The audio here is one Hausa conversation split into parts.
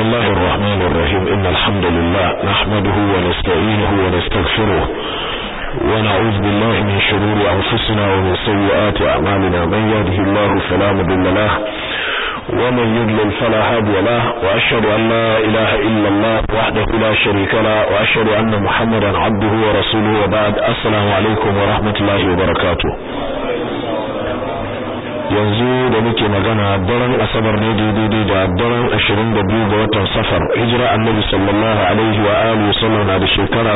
الله الرحمن الرحيم إن الحمد لله نحمده ونستعينه ونستغفره ونعوذ بالله من شرور أنفسنا ومن سيئات أعمالنا من يهده الله فلا مضل له ومن يضلل فلا هادي له وأشهد أن لا إله إلا الله وحده لا شريك له وأشهد أن محمدا عبده ورسوله وبعد السلام عليكم ورحمة الله وبركاته yanzu da muke magana daren asabar ne daidai da daren 22 ga watan safar hijira annabi sallallahu alaihi wa alihi sallam na da shekara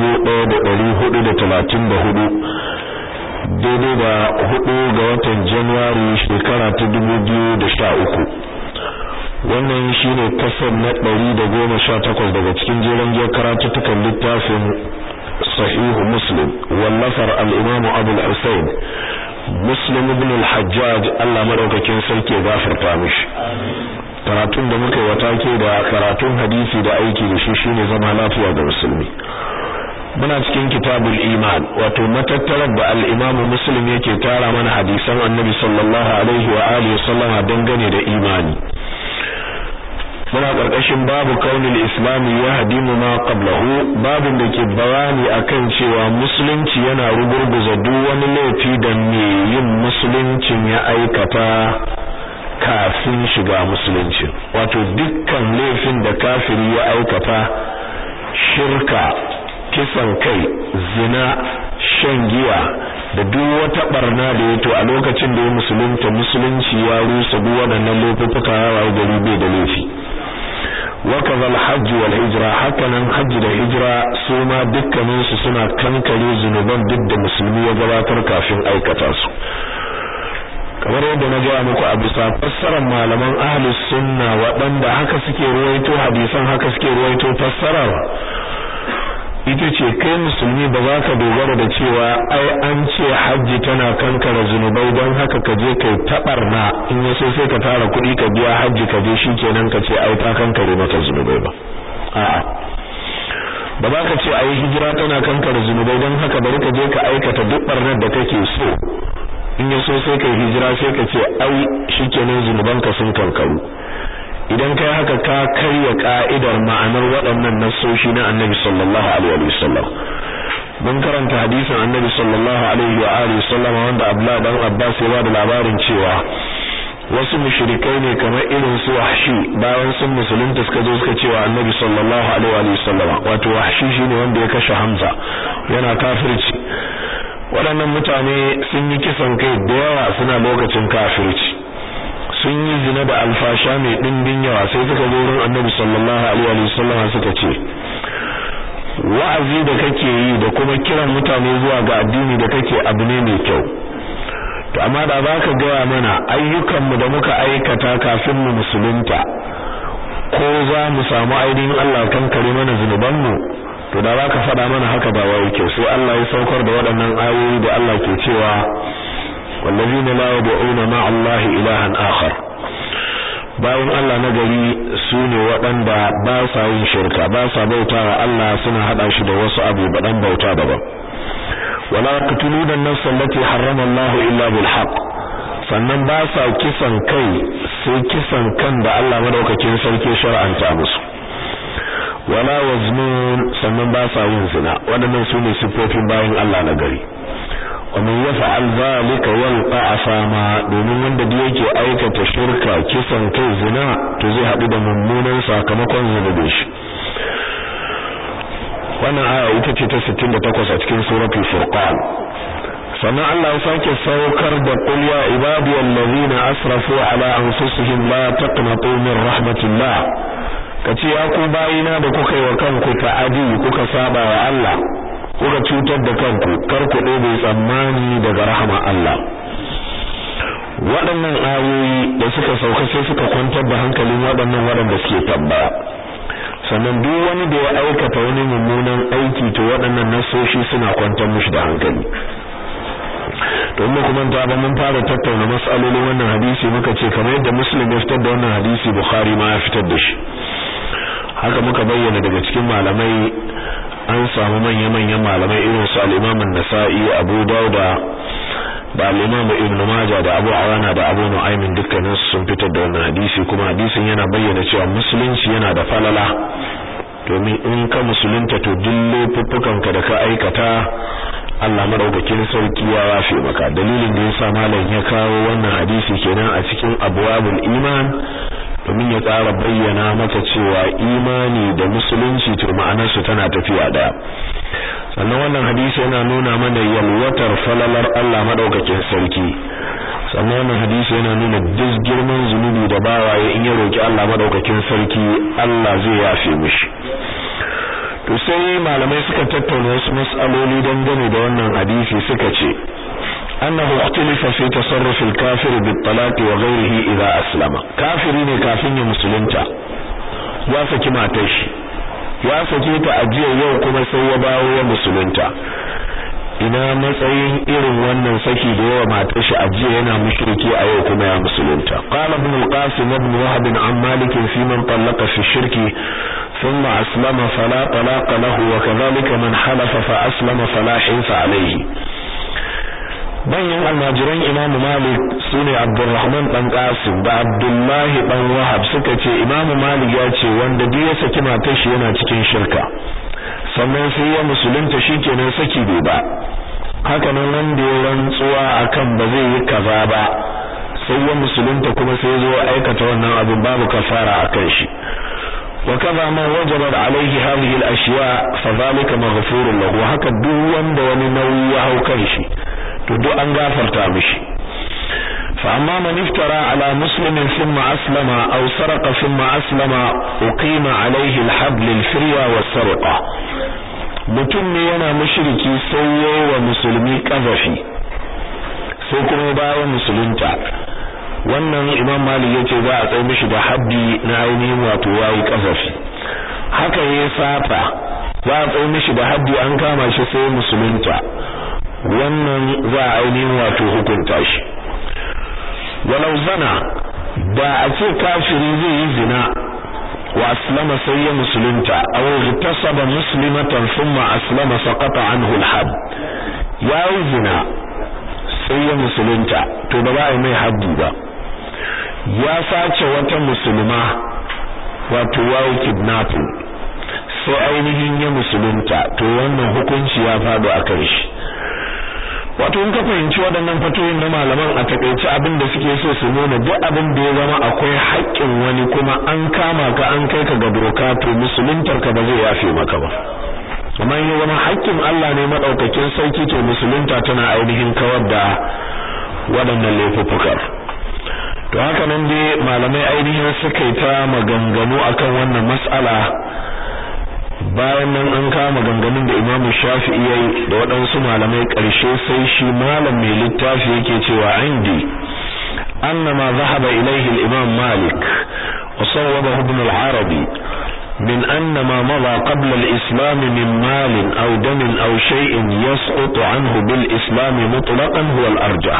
1434 daidai da 4 ga watan january shekara ta 2013 wannan shine kasar na 118 daga cikin jeren giyar karatuttukan littafin sahihu muslim wallafar al-imamu abul husayn Muslim ibn al-Hajjaj Allah madaukakin sarki ya gafarta mishi karatun da muka yi wata ke da karatun hadisi da aiki da shi shine zama lafiya ga musulmi muna cikin kitabul iman wato matattarar da al-Imam Muslim yake tara mana hadisan Annabi sallallahu alaihi wa alihi sallama dangane da imani muna karkashin babu kaunil islami ya hadimu ma qablahu babin da ke bayani akan cewa musulunci yana rugurguza duk wani laifi da me yin musuluncin ya aikata kafin shiga musulunci wato dukkan laifin da kafiri ya aikata shirka kisan kai zina shan giya da duk wata barna da yato a lokacin da ya musulunta musulunci ya rusa duk waɗannan laifuka ya wayo gari bai da laifi وكذا الحج والهجرة hakanan hajji da hijira su ma dukkanin su suna kankare zunuban duk da musulmi ya gabatar kafin aikata su kamar yadda na gaya muku a bisa fassarar malaman ahlus sunna waɗanda haka suke ruwaito hadisan haka suke ruwaito fassarar ita ce kai musulmi ba za ka dogara da cewa ai an ce hajji tana kankara zunubai don haka ka je kai tabarna in ya so sai ka tara kuɗi ka biya hajji ka je shikenan ka ce ai ta kankare maka zunubai ba a'a ba za ka ce ai hijira tana kankara zunubai don haka bari ka je ka aikata duk barnar da kake so in ya so sai kai hijira sai ka ce ai shikenan zunubanka sun kankaru idan kai haka ka karya ka'idar ma'anar waɗannan nassoshi na Annabi sallallahu alaihi wasallam mun karanta hadisin Annabi sallallahu alaihi wa alihi wasallam wanda Abdullah dan Abbas ya bada labarin cewa wasu mushrikai ne kamar irin su Wahshi bayan sun musulunta suka zo suka cewa Annabi sallallahu alaihi wa sallam wato Wahshi shine wanda ya kashe Hamza yana kafirci waɗannan mutane sun yi kisan kai da yawa suna lokacin kafirci sun yi zina da alfasha mai ɗimbin yawa sai suka zo wurin annabi sallallahu alaihi wa sallam suka ce wa'azi da kake yi da kuma kiran mutane zuwa ga addini da kake abu ne mai kyau to amma da za ka gaya mana ayyukanmu da muka aikata kafin mu musulunta ko za mu samu ainihin Allah kan kare mana zunubanmu to da za ka faɗa mana haka ba wai kyau sai Allah ya saukar da waɗannan ayoyi da Allah ke cewa والذين لا يدعون مع الله إلها آخر bayan Allah na gari su ne waɗanda ba sa yin shirka ba sa bauta wa Allah suna haɗa shi da wasu abu baɗan bauta daban wala yaqtuluna an-nafs allati harrama Allah illa bil haqq sannan ba sa kisan kai sai kisan kan da Allah madaukakin sarki shar'anta musu wala waznun sannan ba sa yin zina waɗannan su ne sifofin bayan Allah na gari ومن يفعل ذلك يلقى أثاما domin wanda da yake aikata shirka kisan kai zina to zai haɗu da mummunan sakamakon zunubin shi wannan aya ita ce ta 68 a cikin suratul furqan sannan Allah ya sake saukar da qul ya ibadiyal ladina asrafu ala anfusihim la taqnatu min rahmatillah kace ya ku bayina da kuka yi wa kanku ta'adi kuka saba wa Allah kuka cutar da kanku kar ku ɗebe tsammani daga rahama Allah waɗannan ayoyi da suka sauka sai suka kwantar da hankalin waɗannan waɗanda suke tambaya sannan duk wani da ya aikata wani mummunan aiki to waɗannan nasoshi suna kwantar mishi da hankali to mu kuma ta ba mun fara tattauna mas'alolin wannan hadisi muka ce kamar yadda muslim ya fitar da wannan hadisi bukhari ma ya fitar da shi haka muka bayyana daga cikin malamai an samu manya-manyan malamai irin su al-Imam an-Nasa'i Abu Dawud ba Imam Ibn Majah da Abu Awana da Abu Nu'aym dukkanin sun fitar da wannan hadisi kuma hadisin yana bayyana cewa musulunci yana da falala domin in ka musulunta to duk laifuffukanka da ka aikata Allah madaukakin sarki ya yafe maka dalilin da yasa malam ya kawo wannan hadisi kenan a cikin abwabul iman domin ya tsara bayyana maka cewa imani da musulunci to ma'anarsu tana tafiya daya sannan wannan hadisi yana nuna mana yalwatar falalar Allah madaukakin sarki sannan wannan hadisi yana nuna duk girman zunubi da bawaye in ya roki Allah madaukakin sarki Allah zai yafe mishi to sai malamai suka tattauna wasu mas'aloli dangane da wannan hadisi suka ce annahu ikhtalafa fi tasarruf al-kafir bit-talaq wa ghayrihi idha aslama kafiri ne kafin ya musulunta ya saki matar shi ya sake ta ajiya yau kuma sai ya bawo ya musulunta ina matsayin irin wannan saki da yawa matar shi ajiya yana mushriki a yau kuma ya musulunta qala ibn al-qasim ibn wahab an malik fi man talaqa fi shirki thumma aslama fala talaqa lahu wa kadhalika man halafa fa aslama fala hinsa alayhi bayan almajiran imam malik sune abdurrahman dan qasim da abdullahi dan wahab suka ce imam malik ya ce wanda duk ya saki matar shi yana cikin shirka sannan sai ya musulunta shikenan saki bai ba haka nan wanda ya rantsuwa akan ba zai yi kaza ba sai ya musulunta kuma sai zo aikata wannan abin babu kafara akan shi وكذا ما وجبت عليه هذه الاشياء فذلك مغفور له haka duk wanda wani nauyi ya hau kan shi to duk an gafarta mishi fa amma man iftara ala muslimin thumma aslama aw saraqa thumma aslama uqima alayhi al-hadd lil-firya was-sarqa mutum ne yana mushriki sai wa musulmi kazafi sai kuma bayan musulunta wannan imam malik yace za a tsaye mishi da haddi na ainihin wato yayi kazafi haka yayi sata za a tsaye mishi da haddi an kama shi sai musulunta wannan za a ainihin wato hukunta shi walau zana da a ce kafiri zai yi zina wa aslama sai ya musulunta aw igtasaba muslimatan thumma aslama saqata anhu al-had ya yi zina sai ya musulunta to ba za a yi mai haddi ba ya sace wata musulma wato yayi kidnapping sai ainihin ya musulunta to wannan hukunci ya faɗo a kan shi wato in ka fahimci waɗannan fatoyin na malaman a takaice abin da suke so su nuna duk abin da ya zama akwai haƙƙin wani kuma an kama ka an kai ka ga doka to musuluntar ka ba zai yafe maka ba amma ya zama haƙƙin Allah ne madaukakin sauki to musulunta tana ainihin kawar da waɗannan laifuffuka to haka nan dai malamai ainihin suka yi ta maganganu akan wannan mas'ala bayan nan an kama ganganun da Imam Shafi'i yayi da waɗansu malamai ƙarshe sai shi malam mai littafi yake cewa indi annama zahaba ilayhi al-Imam Malik wa sawwabahu Ibn al-Arabi min anna ma madha qabla al-Islam min mal aw dam aw shay'in yasqutu anhu bil Islam mutlaqan huwa al-arjah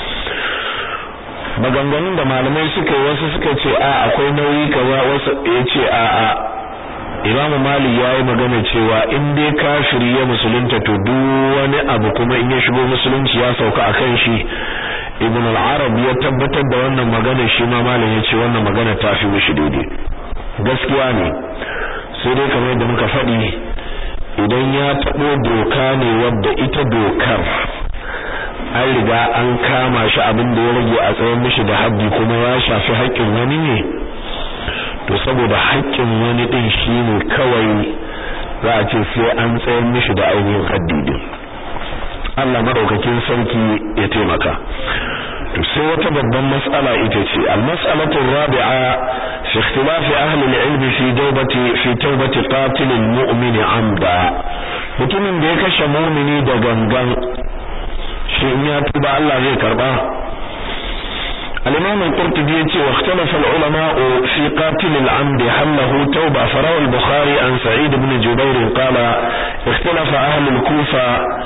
maganganun da malamai suka yi wasu suka ce a akwai nauyi kaza wasu yace a a Imam Malik ya yi magana cewa in dai kafiri ya musulunta to duk wani abu kuma in ya shigo musulunci ya sauka akan shi Ibn al-Arab ya tabbatar da wannan magana shi ma Malik ya ce wannan magana ta fi mishi daidai gaskiya ne sai dai kamar yadda muka faɗi idan ya taɓo doka ne wadda ita dokar an riga an kama shi abin da ya rage a tsayin mishi da haddi kuma ya shafi haƙƙin wani ne to saboda haƙƙin wani din shine kawai za a ce sai an tsayar mishi da ainihin haddidin Allah madaukakin sarki ya taimaka to sai wata babban mas'ala ita ce al-mas'alatu ar-rabi'a fi ikhtilaf ahli al-ilm fi tawbati fi tawbati qatil al-mu'min 'amda mutumin da ya kashe mu'mini da gangan shi in ya tuba Allah zai karba الإمام القرطبي واختلف العلماء في قاتل العمد هل له توبة فروى البخاري عن سعيد بن جبير قال اختلف أهل الكوفة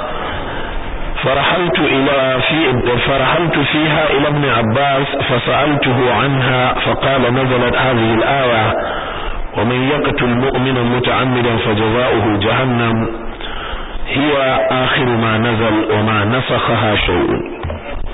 فرحلت إلى في فرحلت فيها إلى ابن عباس فسألته عنها فقال نزلت هذه الآية ومن يقتل مؤمنا متعمدا فجزاؤه جهنم هي آخر ما نزل وما نسخها شيء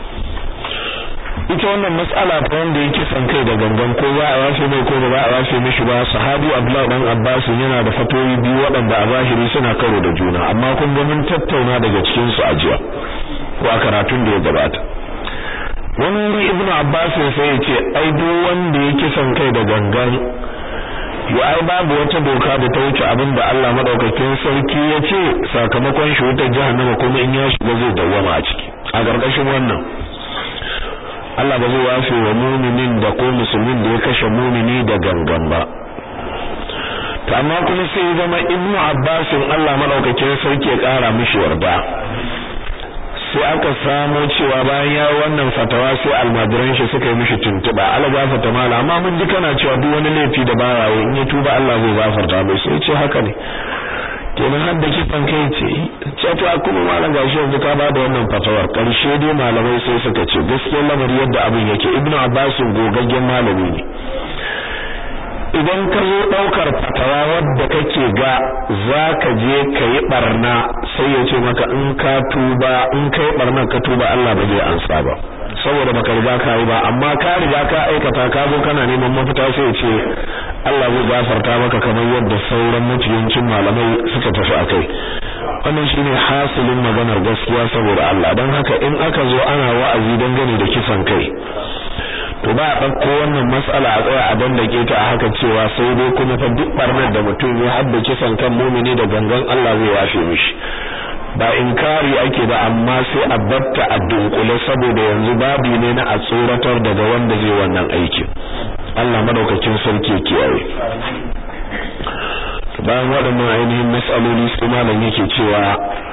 ita wannan mas'ala ta wanda yake san kai da gangan ko za a yafe mai ko ba a yafe mishi ba sahabi Abdullah dan Abbas yana da fatoyi biyu waɗanda a zahiri suna karo da juna amma kun ga mun tattauna daga cikin su a jiya ko a karatun da ya gabata wani wuri Ibn Abbas sai ya ce ai duk wanda yake san kai da gangan yo ai babu wata doka da ta wuce abin da Allah madaukakin sarki ya ce sakamakon shi wutar jahannama kuma in ya shiga zai dawwama a ciki a gargashin wannan Allah ba zai wafe wa muminin da ko musulmin da ya kashe mumini da gangan ba to amma kuma sai ya zama ibnu abbasin Allah madaukakin sarki ya kara mishi yarda sai aka samo cewa bayan ya wannan fatawa sai almajiran shi suka yi mishi tuntuba Allah gafarta mala amma mun ji kana cewa duk wani laifi da baya yi in ya tuba Allah zai gafarta mai sai ce haka ne kenan har da kifan kai ce ce to kuma malam gashi yanzu ka ba da wannan fatawar karshe dai malamai sai suka ce gaskiyar lamari yadda abin yake ibnu abbas gogaggen malami ne idan ka zo daukar fatawa wadda kake ga zaka je ka yi barna sai ya ce maka in ka tuba in kai barna ka tuba Allah ba zai ansa ba saboda baka riga ka yi ba amma ka riga ka aikata ka zo kana neman mafita sai ya ce Allah zai gafarta maka kamar yadda sauran mutuyancin malamai suka tafi akai wannan shine hasilin maganar gaskiya saboda Allah dan haka in aka zo ana wa'azi dangane da kisan kai to ba a ɗauko wannan matsala a tsaya a dandake ta a haka cewa sai dai kuma fa duk barnar da mutum ya hadda kisan kan mumini da gangan Allah zai yafe mishi ba inkari ake ba amma sai a batta a dunkule saboda yanzu babu ne na a tsoratar daga wanda zai wannan aikin Allah madaukakin sarki kiyaye bayan waɗannan ainihin mas'aloli sai malam yake cewa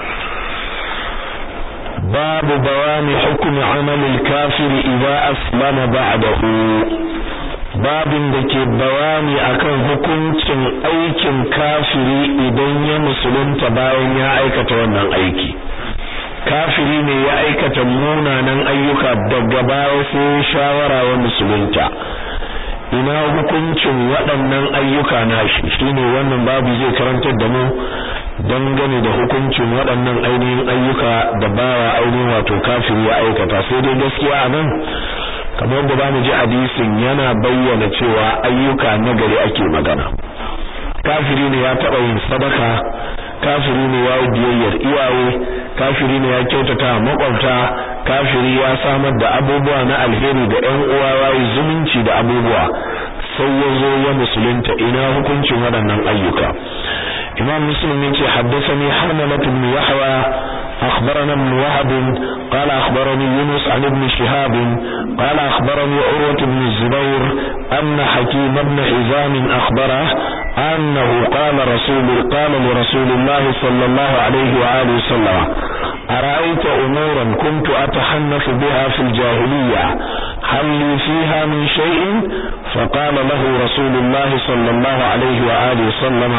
babu bawani hukmi amalil kafir idza aslama ba'dahu babin da ke bayani akan hukuncin aikin kafiri idan ya musulunta bayan ya aikata wannan aiki kafiri ne ya aikata munanan ayyuka daga baya sai shawara wa musulunta ina hukuncin waɗannan ayyuka nashi shine wannan babu zai karantar da mu dangane da hukuncin waɗannan ainihin ayyuka da bawa ainihin wato kafiri ya aikata sai dai gaskiya a nan kamar da zamu ji hadisin yana bayyana cewa ayyuka nagari ake magana kafiri ne ya taɓa yin sadaka kafiri ne ya yi biyayyar iyaye kafiri ne ya kyautata makwabta kafiri ya samar da abubuwa na alheri da ƴan uwa yayi zumunci da abubuwa sai ya zo ya musulunta ina hukuncin waɗannan ayyuka imam muslim yace haddathani harmalah ibn yahya أخبرنا ابن وهب قال أخبرني يونس عن ابن شهاب قال أخبرني عروة بن الزبير أن حكيم بن حزام أخبره أنه قال رسول قال لرسول الله صلى الله عليه وآله وسلم أرأيت أمورا كنت أتحنف بها في الجاهلية هل لي فيها من شيء فقال له رسول الله صلى الله عليه وآله وسلم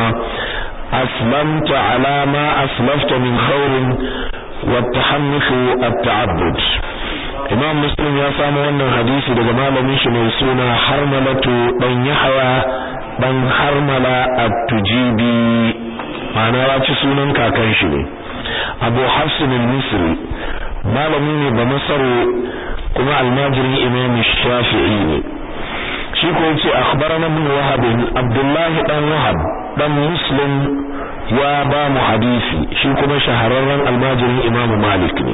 أسلمت على ما أسلفت من خير والتحنف التعبد Imam Muslim ya samu wannan hadisi daga malamin shi mai suna Harmalatu dan Yahya dan Harmala at-Tujibi ma'ana ya ci sunan kakan shi ne Abu Hafs al-Misri malami ne ba Masaru kuma almajirin Imam Shafi'i ne shi ko yace akhbarana ibn Wahab Abdullah dan Wahab dan Muslim ya ba mu hadisi shi kuma shahararren almajirin Imam Malik ne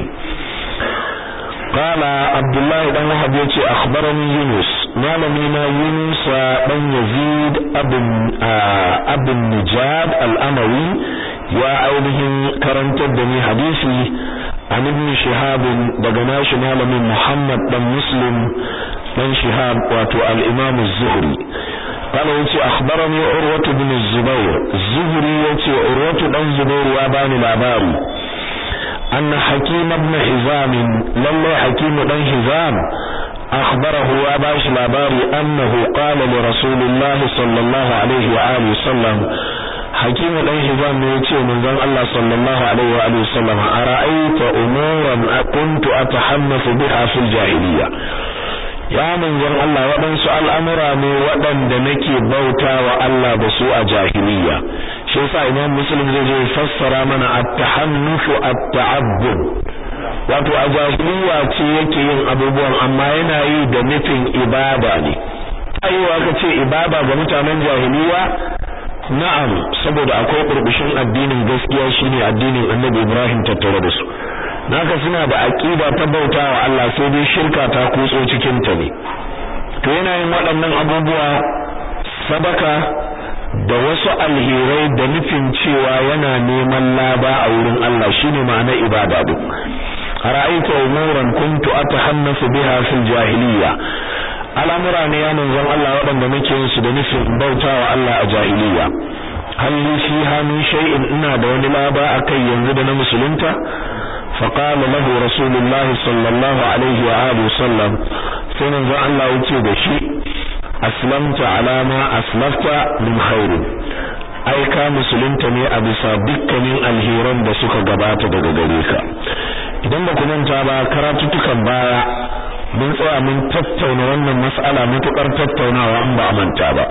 قال عبد الله بن وهب يتي اخبرني يونس مالمينا يونس بن يزيد ابن ابن نجاد الاموي يا اولهم كرنت دني حديثي عن ابن شهاب daga nashi malamin Muhammad dan Muslim dan Shihab wato al-Imam az-Zuhri قال يتي اخبرني عروة بن الزبير الزهري يتي عروة بن الزبير يا باني labari أن حكيم بن حزام لله حكيم بن حزام أخبره أباش لاباري أنه قال لرسول الله صلى الله عليه وآله وسلم حكيم بن حزام يتي من ذن الله صلى الله عليه وآله وسلم أرأيت أمورا كنت أتحنف بها في الجاهلية ya manzon Allah waɗansu al'amura ne waɗanda nake bauta wa Allah da su a jahiliya shi yasa imam muslim zai je fassara mana at-tahannufu at-ta'abbud wato a jahiliya ce yake yin abubuwan amma yana yi da nufin ibada ne aiwa ka ce ibada ga mutanen jahiliya na'am saboda akwai burbushin addinin gaskiya shine addinin Annabi Ibrahim tattare da su naka suna da aqida ta bautawa Allah sai dai shirka ta kutso cikin ta ne to yana yin waɗannan abubuwa sadaka da wasu alherai da nufin cewa yana neman laba a wurin Allah shine ma'ana ibada din ra'aytu umuran kuntu atahannasu biha fil jahiliya al'amura ne ya manzon Allah waɗanda nake yin su da nufin bautawa Allah a jahiliya halli fiha min shay'in ina da wani laba akai yanzu da na musulunta فقال له رسول الله صلى الله عليه وآله وسلم سنن الله يتي دشي أسلمت على ما أسلفت من خير ai ka musulunta ne a bisa dukkanin alheran da suka gabata daga gare ka idan ba ku manta ba karatutukan baya mun tsaya mun tattauna wannan mas'ala mutukar tattaunawa an ba a manta ba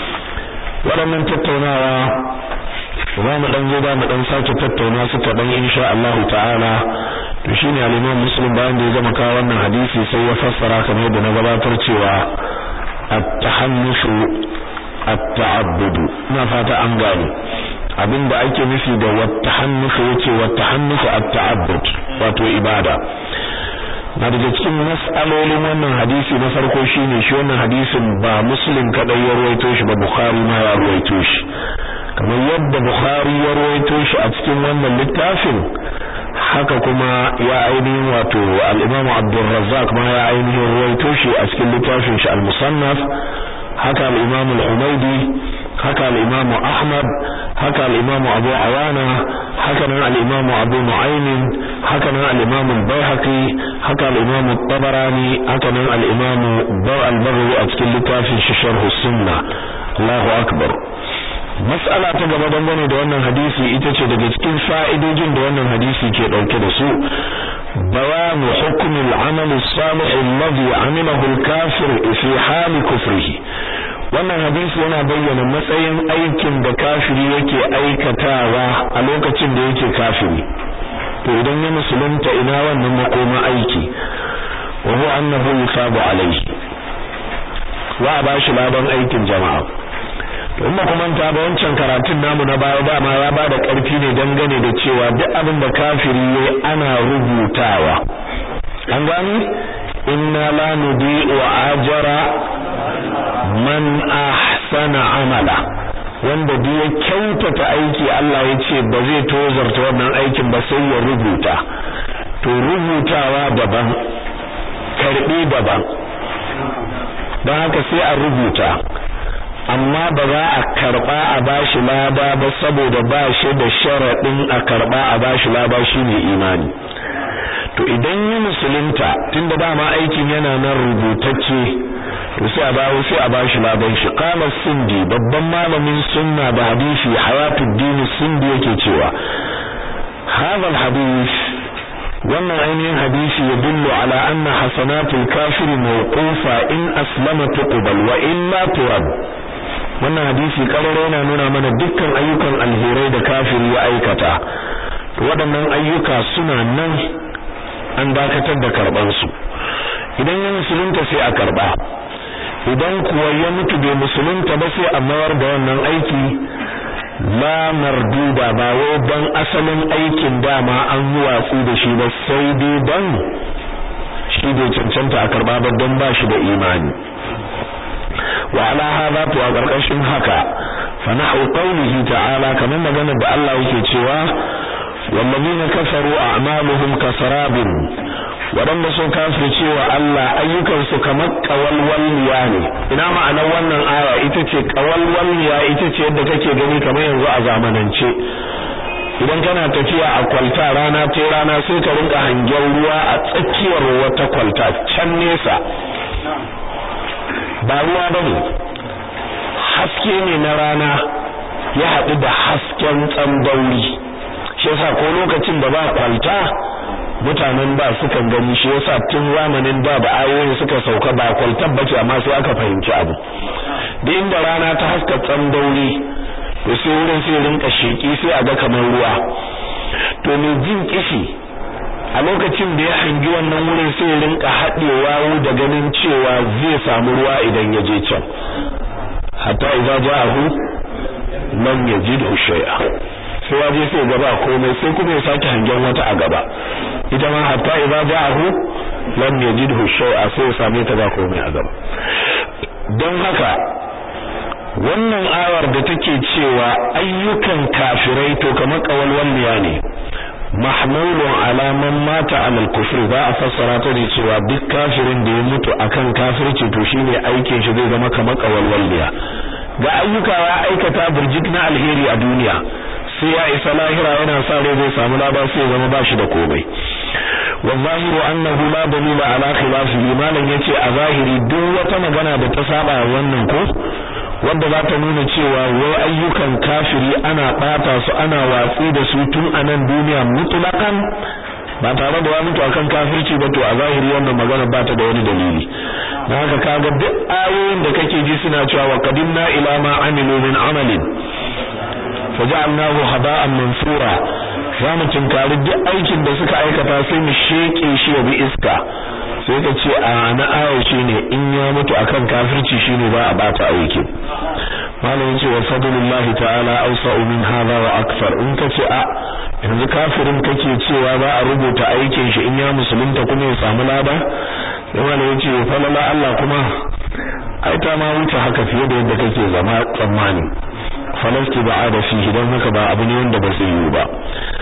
waɗannan tattaunawa za mu dan zo ba mu dan sake tattauna su kaɗan insha Allah ta'ala to shine al-Imam Muslim bayan da ya gama kawo wannan hadisi sai ya fassara kamar yadda na gabatar cewa at-tahannushu at-ta'abbud ina fata an gane abinda ake nufi da wat-tahannushu yace wat-tahannushu at-ta'abbud wato ibada na daga cikin mas'alolin wannan hadisi na farko shine shi wannan hadisin ba Muslim kadai ya ruwaito shi ba Bukhari ma ya ruwaito shi kamar yadda Bukhari ya rawaito shi a cikin wannan littafin haka kuma ya ainihin wato al-Imam Abdul Razzaq ma ya ainihin rawaito shi a cikin littafin shi al-Musannaf haka al-Imam al-Humaydi haka al-Imam Ahmad haka al-Imam Abu Awana haka nan al-Imam Abu Nu'aym haka nan al-Imam al-Baihaqi haka al-Imam al-Tabarani haka nan al-Imam al-Baghawi a cikin littafin shi Sharh as-Sunnah Allahu akbar mas'ala ta gaba dangane da wannan hadisi ita ce daga cikin fa'idojin da wannan hadisi ke dauke da su bayanu hukm al-amal as-salih alladhi amilahu al-kafir fi hal kufrihi wannan hadisi yana bayyana matsayin aikin da kafiri yake aikatawa a lokacin da yake kafiri to idan ya musulunta ina wannan makoma aiki wa huwa annahu yusabu alayhi wa bashi ladan aikin jama'a in ba kuma ta ba wancan karatun namu na baya dama ya bada karfi ne dangane da cewa duk abin da kafiri yayi ana rubutawa an gani inna la nudi'u ajra man ahsana amala wanda duk ya kyautata aiki Allah ya ce ba zai tozarta wannan aikin ba sai ya rubuta to rubutawa daban karbi daban don haka sai a rubuta amma ba za a karba a bashi laba ba saboda ba shi da sharadin a karba a bashi laba shine imani to idan yi musulunta tunda dama aikin yana nan rubutacce to sai a bawo sai a bashi laban shi qala sindi babban malamin sunna da hadisi hayatuddin sindi yake cewa hadha alhadith wannan ainihin hadisi ya dullu ala anna hasanatul kafiri mawqufa in aslama tuqbal wa illa turad wannan hadisi kararo yana nuna mana dukkan ayyukan alherai da kafiri ya aikata waɗannan ayyuka suna nan an dakatar da karban su idan ya musulunta sai a karba idan kuwa ya mutu bai musulunta ba sai a mayar da wannan aiki la marduda ba wai dan asalin aikin dama an yi watsi da shi ba sai dai dan shi bai cancanta a karba ba don ba shi da imani wa ala hadha to a karkashin haka fa nahu qawlihi ta'ala kamar maganar da Allah yake cewa wallazina kafaru a'maluhum kasarabin waɗanda sun kafir cewa Allah ayyukansu kamar ƙawalwalniya ne ina ma'anar wannan aya ita ce ƙawalwalniya ita ce yadda kake gani kamar yanzu a zamanance idan kana tafiya a kwalta rana ta rana sai ka rinka hangen ruwa a tsakiyar wata kwalta can nesa ba ruwa bane haske ne na rana ya haɗu da hasken tsandauri shi yasa ko lokacin da ba kwalta mutanen ba sukan gani shi yasa tun zamanin da da ayoyi suka sauka ba kwaltar bace amma sai aka fahimci abu da inda rana ta haska tsandauri to sai wurin sai rinka sheki sai a ga kamar ruwa to me jin kishi a lokacin da ya hangi wannan wurin sai rinka haɗewa da ganin cewa zai samu ruwa idan ya je can hatta idza ja'ahu lam yajidhu shay'a sai ya je sai gaba komai sai kuma ya sake hangen wata a gaba ita ma hatta idza ja'ahu lam yajidhu shay'a sai ya same ta ba komai a gaba don haka wannan ayar da take cewa ayyukan kafirai to kamar kawalwalliya ne mahmulun ala man mata alal kufri ba a fassara ta da cewa duk kafirin da ya mutu akan kafirci to shine aikin shi zai zama kamar kawalwalliya ga ayyuka ya aikata burjik na alheri a duniya sai ya isa lahira yana sa rai zai samu lada sai zama ba shi da komai والظاهر أنه لا دليل على خلافه ما لن يتي أظاهري دو وتمغنا بتسابع وننكو wanda za ta nuna cewa wai ayyukan kafiri ana ɓata su ana watsi da su tun a nan duniya mutlakan ba tare da ya mutu akan kafirci ba to a zahiri wannan magana ba ta da wani dalili na haka kaga duk ayoyin da kake ji suna cewa wa qadimna ila ma amilu min amalin faja'alnahu haba'an mansura za mu tunkari duk aikin da suka aikata sai mu sheke shi ya bi iska sai ka ce a na aya shine in ya mutu akan kafirci shine ba a bata aikin malamin ce wa fadlullahi ta'ala awsa'u min hadha wa akthar in ka ce a yanzu kafirin kake cewa za a rubuta aikin shi in ya musulunta kuma ya samu lada sai malamin ce falala Allah kuma ai ta ma wuce haka fiye da yadda kake zama tsammani falasti ba'ada fihi don haka ba abu ne wanda ba zai yi ba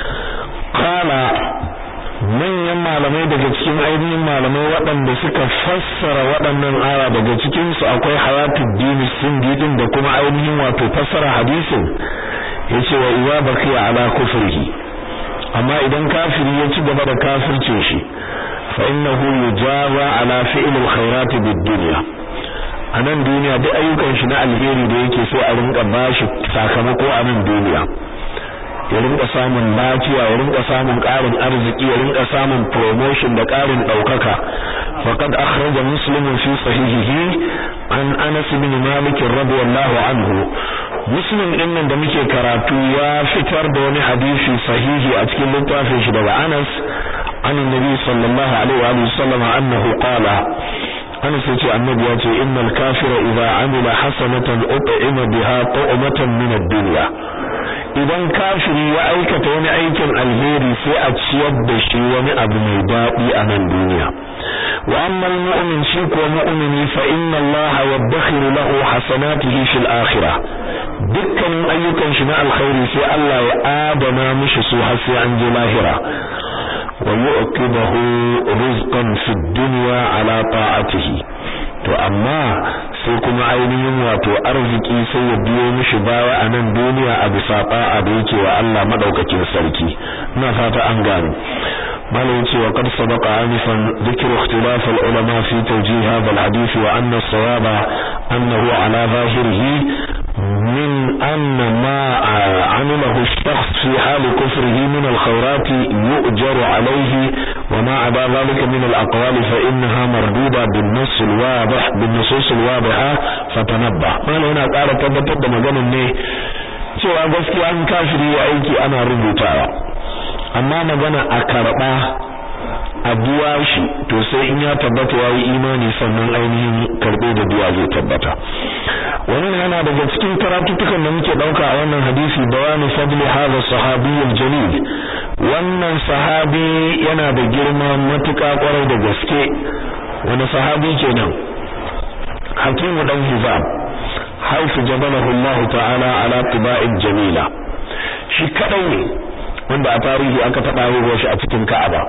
kana manyan malamai daga cikin ainihin malamai waɗanda suka fassara waɗannan aya daga cikin su akwai hayatuddin sindi din da kuma ainihin wato fassara hadisin yace wa idza baqiya ala kufrihi amma idan kafiri ya ci gaba da kafircin shi fa innahu yujaza ala fi'l alkhairat bid-dunya a nan duniya duk ayyukan shi na alheri da yake so a rinka bashi sakamako a nan duniya ya rinka samun lafiya ya rinka samun ƙarin arziki ya rinka samun promotion da ƙarin ɗaukaka faqad akhraja muslimun fi sahihihi an anas bin malik radiyallahu anhu muslim din nan da muke karatu ya fitar da wani hadisi sahihi a cikin littafin shi daga anas an annabi sallallahu alaihi wa sallam annahu qala Anas yace annabi ya ce innal kafira idza amila hasanatan ut'ima biha tu'matan min ad-dunya idan kafiri ya aikata wani aikin alheri sai a ciyar da shi wani abu mai daɗi a nan duniya wa amma al-mu'min shi ko mu'mini fa inna Allah yadkhiru lahu hasanatihi fil akhirah dukkanin ayyukan shi na alkhairi sai Allah ya adana mishi su har sai an je lahira ويؤكبه رزقا في الدنيا على طاعته to amma sai kuma ainihin wato arziki sai ya biyo mishi baya a nan duniya a bisa ta'a da yake wa Allah madaukakin sarki ina fata an gano malam ce wa qad sabaqa anifan dhikru ikhtilaf al-ulama fi tawjih hadha al-hadith wa anna as-sawaba annahu ala zahirihi من أن ما عمله الشخص في حال كفره من الخيرات يؤجر عليه وما عدا ذلك من الأقوال فإنها مردودة بالنص الواضح بالنصوص الواضحة فتنبه ما هنا قال تبتد مجانا ne cewa gaskiya an kafiri ya aiki ana rubutawa amma magana a karba a biya shi to sai in ya tabbata yayi imani sannan ainihin karbe da biya zai tabbata wannan yana daga cikin karatutukan da muke dauka a wannan hadisi bayani fadli hadha sahabi jalil wannan sahabi yana da girma matuƙa kwarai da gaske wani sahabi kenan hakimu dan hizam haifu jabalahu Allah ta'ala ala tiba'in jamila shi kadai ne wanda a tarihi aka taba haihuwar shi a cikin Ka'aba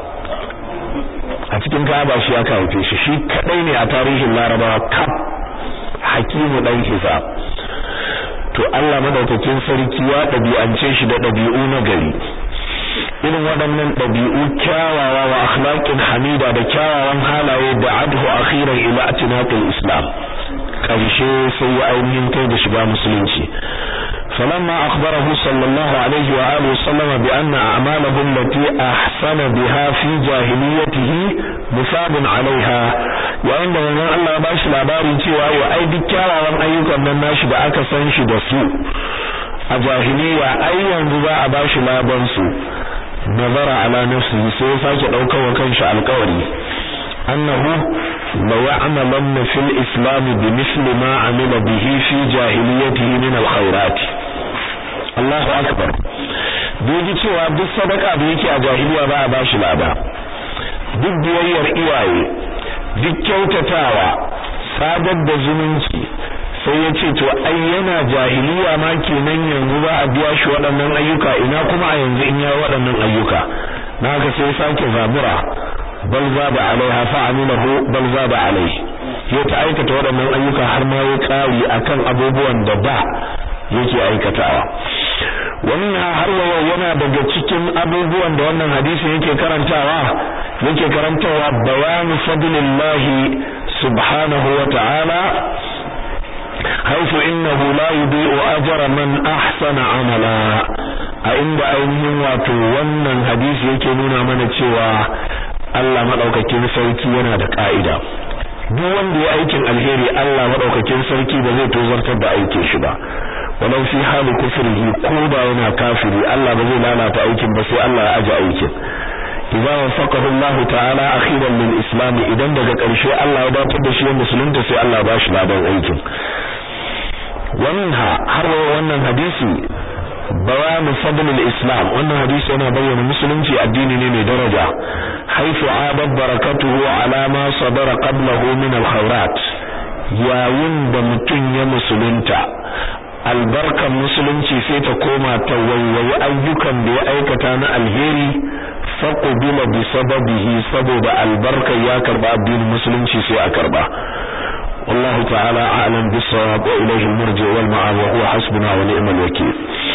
a cikin Ka'aba shi aka haife shi shi kadai ne a tarihin Larabawa kaf hakimu dan hisab to Allah madaukakin sarki ya dabi'ance shi da dabi'u na gari irin waɗannan dabi'u kyawawa wa akhlaqin hamida da kyawawan halaye da adhu akhiran ila atinaqil islam karshe sai ya ainihin kai da shiga musulunci فلما أخبره صلى الله عليه وآله وسلم بأن أعماله التي أحسن بها في جاهليته مثاب عليها yayin da manzon Allah ya bashi labarin cewa wa ai duk kyawawan ayyukan nan nashi da aka san shi da su a jahiliya ai yanzu za a bashi laban su nazara ala nafsihi sai ya sake daukar wa kanshi alƙawari annahu la ya'malanna fil islam bimithli ma amila bihi fi jahiliyyatihi min alkhairat Allahu akbar bai cewa duk sadaka da yake a jahiliya ba a bashi lada duk biyayyar iyaye duk kyautatawa sadar da zumunci sai ya ce to ai yana jahiliya ma kenan yanzu ba a biya shi waɗannan ayyuka ina kuma a yanzu in ya waɗannan ayyuka na haka sai sake zabura bal zaba alaiha fa amilahu bal zaba alaihi ya ta aikata waɗannan ayyuka har ma ya ƙari akan abubuwan da ba yake aikatawa wannan har wa yana daga cikin abubuwan da wannan hadisi yake karantawa yake karantawa bayanu fadlillahi subhanahu wa ta'ala حيث إنه لا يضيء أجر من أحسن عملا a inda ainihin wato wannan hadisi yake nuna mana cewa Allah madaukakin sarki yana da ka'ida duk wanda ya aikin alheri Allah madaukakin sarki ba zai tozartar da aikin shi ba walau fi hali kufrihi ko da yana kafiri Allah ba zai lalata aikin ba sai Allah ya aje aikin idza wafaqahu Allah ta'ala akhiran lil islam idan daga ƙarshe Allah ya dace da shi musulunta sai Allah ba shi ladan aikin ومنها har wannan hadisi bayan fadlul islam wannan hadisi yana bayyana musulunci addini ne mai daraja haifu abad barakatuhu ala ma sadara qablahu min alkhairat yayin da mutum ya musulunta albarkan musulunci sai ta koma ta waiwayi ayyukan da ya aikata na alheri faqubila bi sababihi saboda albarka ya karba addinin musulunci sai a karba والله تعالى أعلم بالصواب وإليه المرجع والمعاب وهو حسبنا ونعم الوكيل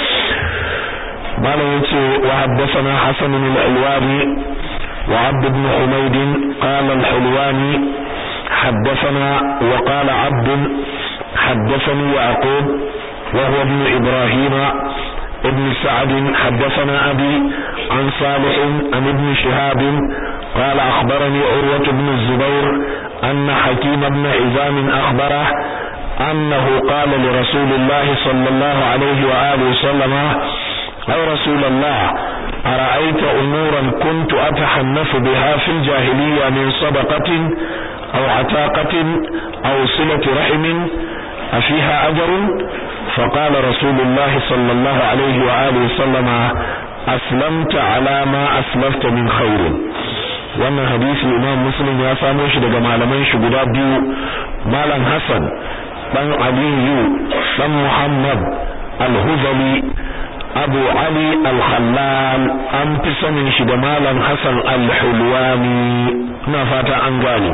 مالا يتي وحدثنا حسن الألواني وعبد بن حميد قال الحلواني حدثنا وقال عبد حدثني يعقوب وهو ابن إبراهيم ابن سعد حدثنا أبي عن صالح عن ابن شهاب قال أخبرني عروة بن الزبير أن حكيم بن عزام أخبره أنه قال لرسول الله صلى الله عليه وآله وسلم أي رسول الله أرأيت أمورا كنت أتحنف بها في الجاهلية من صدقة أو عتاقة أو صلة رحم أفيها أجر فقال رسول الله صلى الله عليه وآله وسلم أسلمت على ما أسلفت من خير wannan hadisi imam muslim ya samo shi daga malaman shi guda biyu malam hassan dan aliyu dan muhammad al-huzali abu ali al-khallal an fi sanin shi da malam hassan al-hulwani ina fata an gane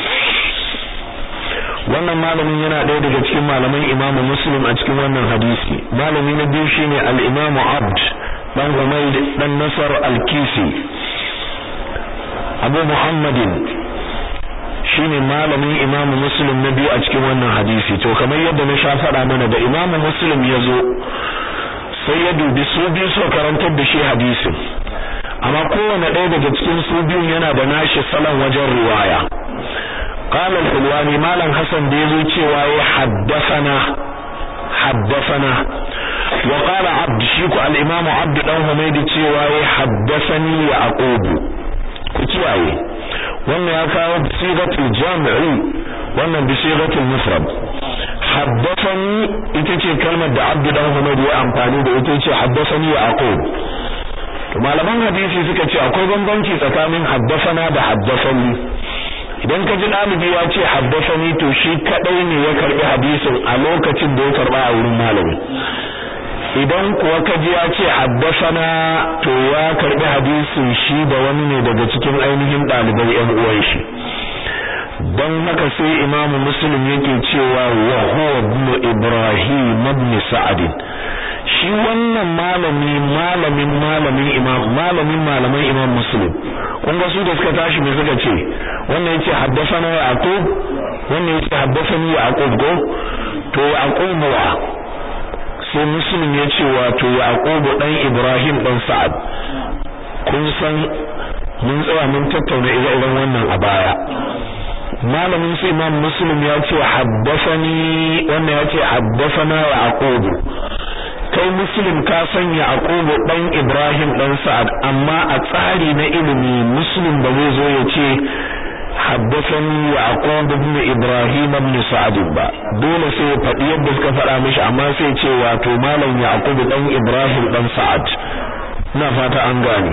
wannan malamin yana ɗaya daga cikin malaman imamu muslim a cikin wannan hadisi malami na biyu shine al-imamu abd dan humayd dan nasar al-kisi abu muhammadin shine malamin imamu muslim na biyu a cikin wannan hadisi to kamar yadda na sha faɗa mana da imamu muslim ya zo sai ya dubi su biyu su karantar da shi hadisin amma kowane ɗaya daga cikin su biyun yana da nashi salon wajen riwaya قال الحلواني مالن حسن da yazo cewa ya haddathana haddathana wa qala abd shiku al-imam abd dan humaydi cewa ya haddathani yaqub ku kiyaye wannan ya kawo sigatul jami'i wannan bi sigatul mufrad haddathani ita ce kalmar da abd dan humaydi ya amfani da ita ce haddathani yaqub to malaman hadisi suka ce akwai bambanci tsakanin haddathana da haddathani idan ka ji ɗalibi ya ce haddasani to shi kadai ne ya karbi hadisin a lokacin da ya karba a wurin malami idan kuwa ka ji ya ce haddasana to ya karbi hadisin shi da wani ne daga cikin ainihin ɗalibai ƴan uwan shi don haka sai imamu muslim yake cewa wa huwa ibn ibrahim ibn sa'd shi wannan malami malamin malamin imam malamin malaman imam muslim kun ga su da suka tashi me suka ce wannan yace haddathana yaqub wannan yace haddathani yaqub go to yaqub wa sai muslim ya ce wato yaqub dan ibrahim dan sa'ad kun san mun tsaya mun tattauna ire-iren wannan a baya malamin su imam muslim ya ce haddathani wannan ya ce haddathana yaqub kai muslim ka sanya aqubu dan ibrahim dan sa'ad amma a tsari na ilimi muslim ba zai zo ya ce حدثني يعقوب بن ابراهيم بن سعد با dole sai faɗi yadda suka faɗa mishi amma sai ce wato malam yaqub dan ibrahim dan sa'ad ina fata an gane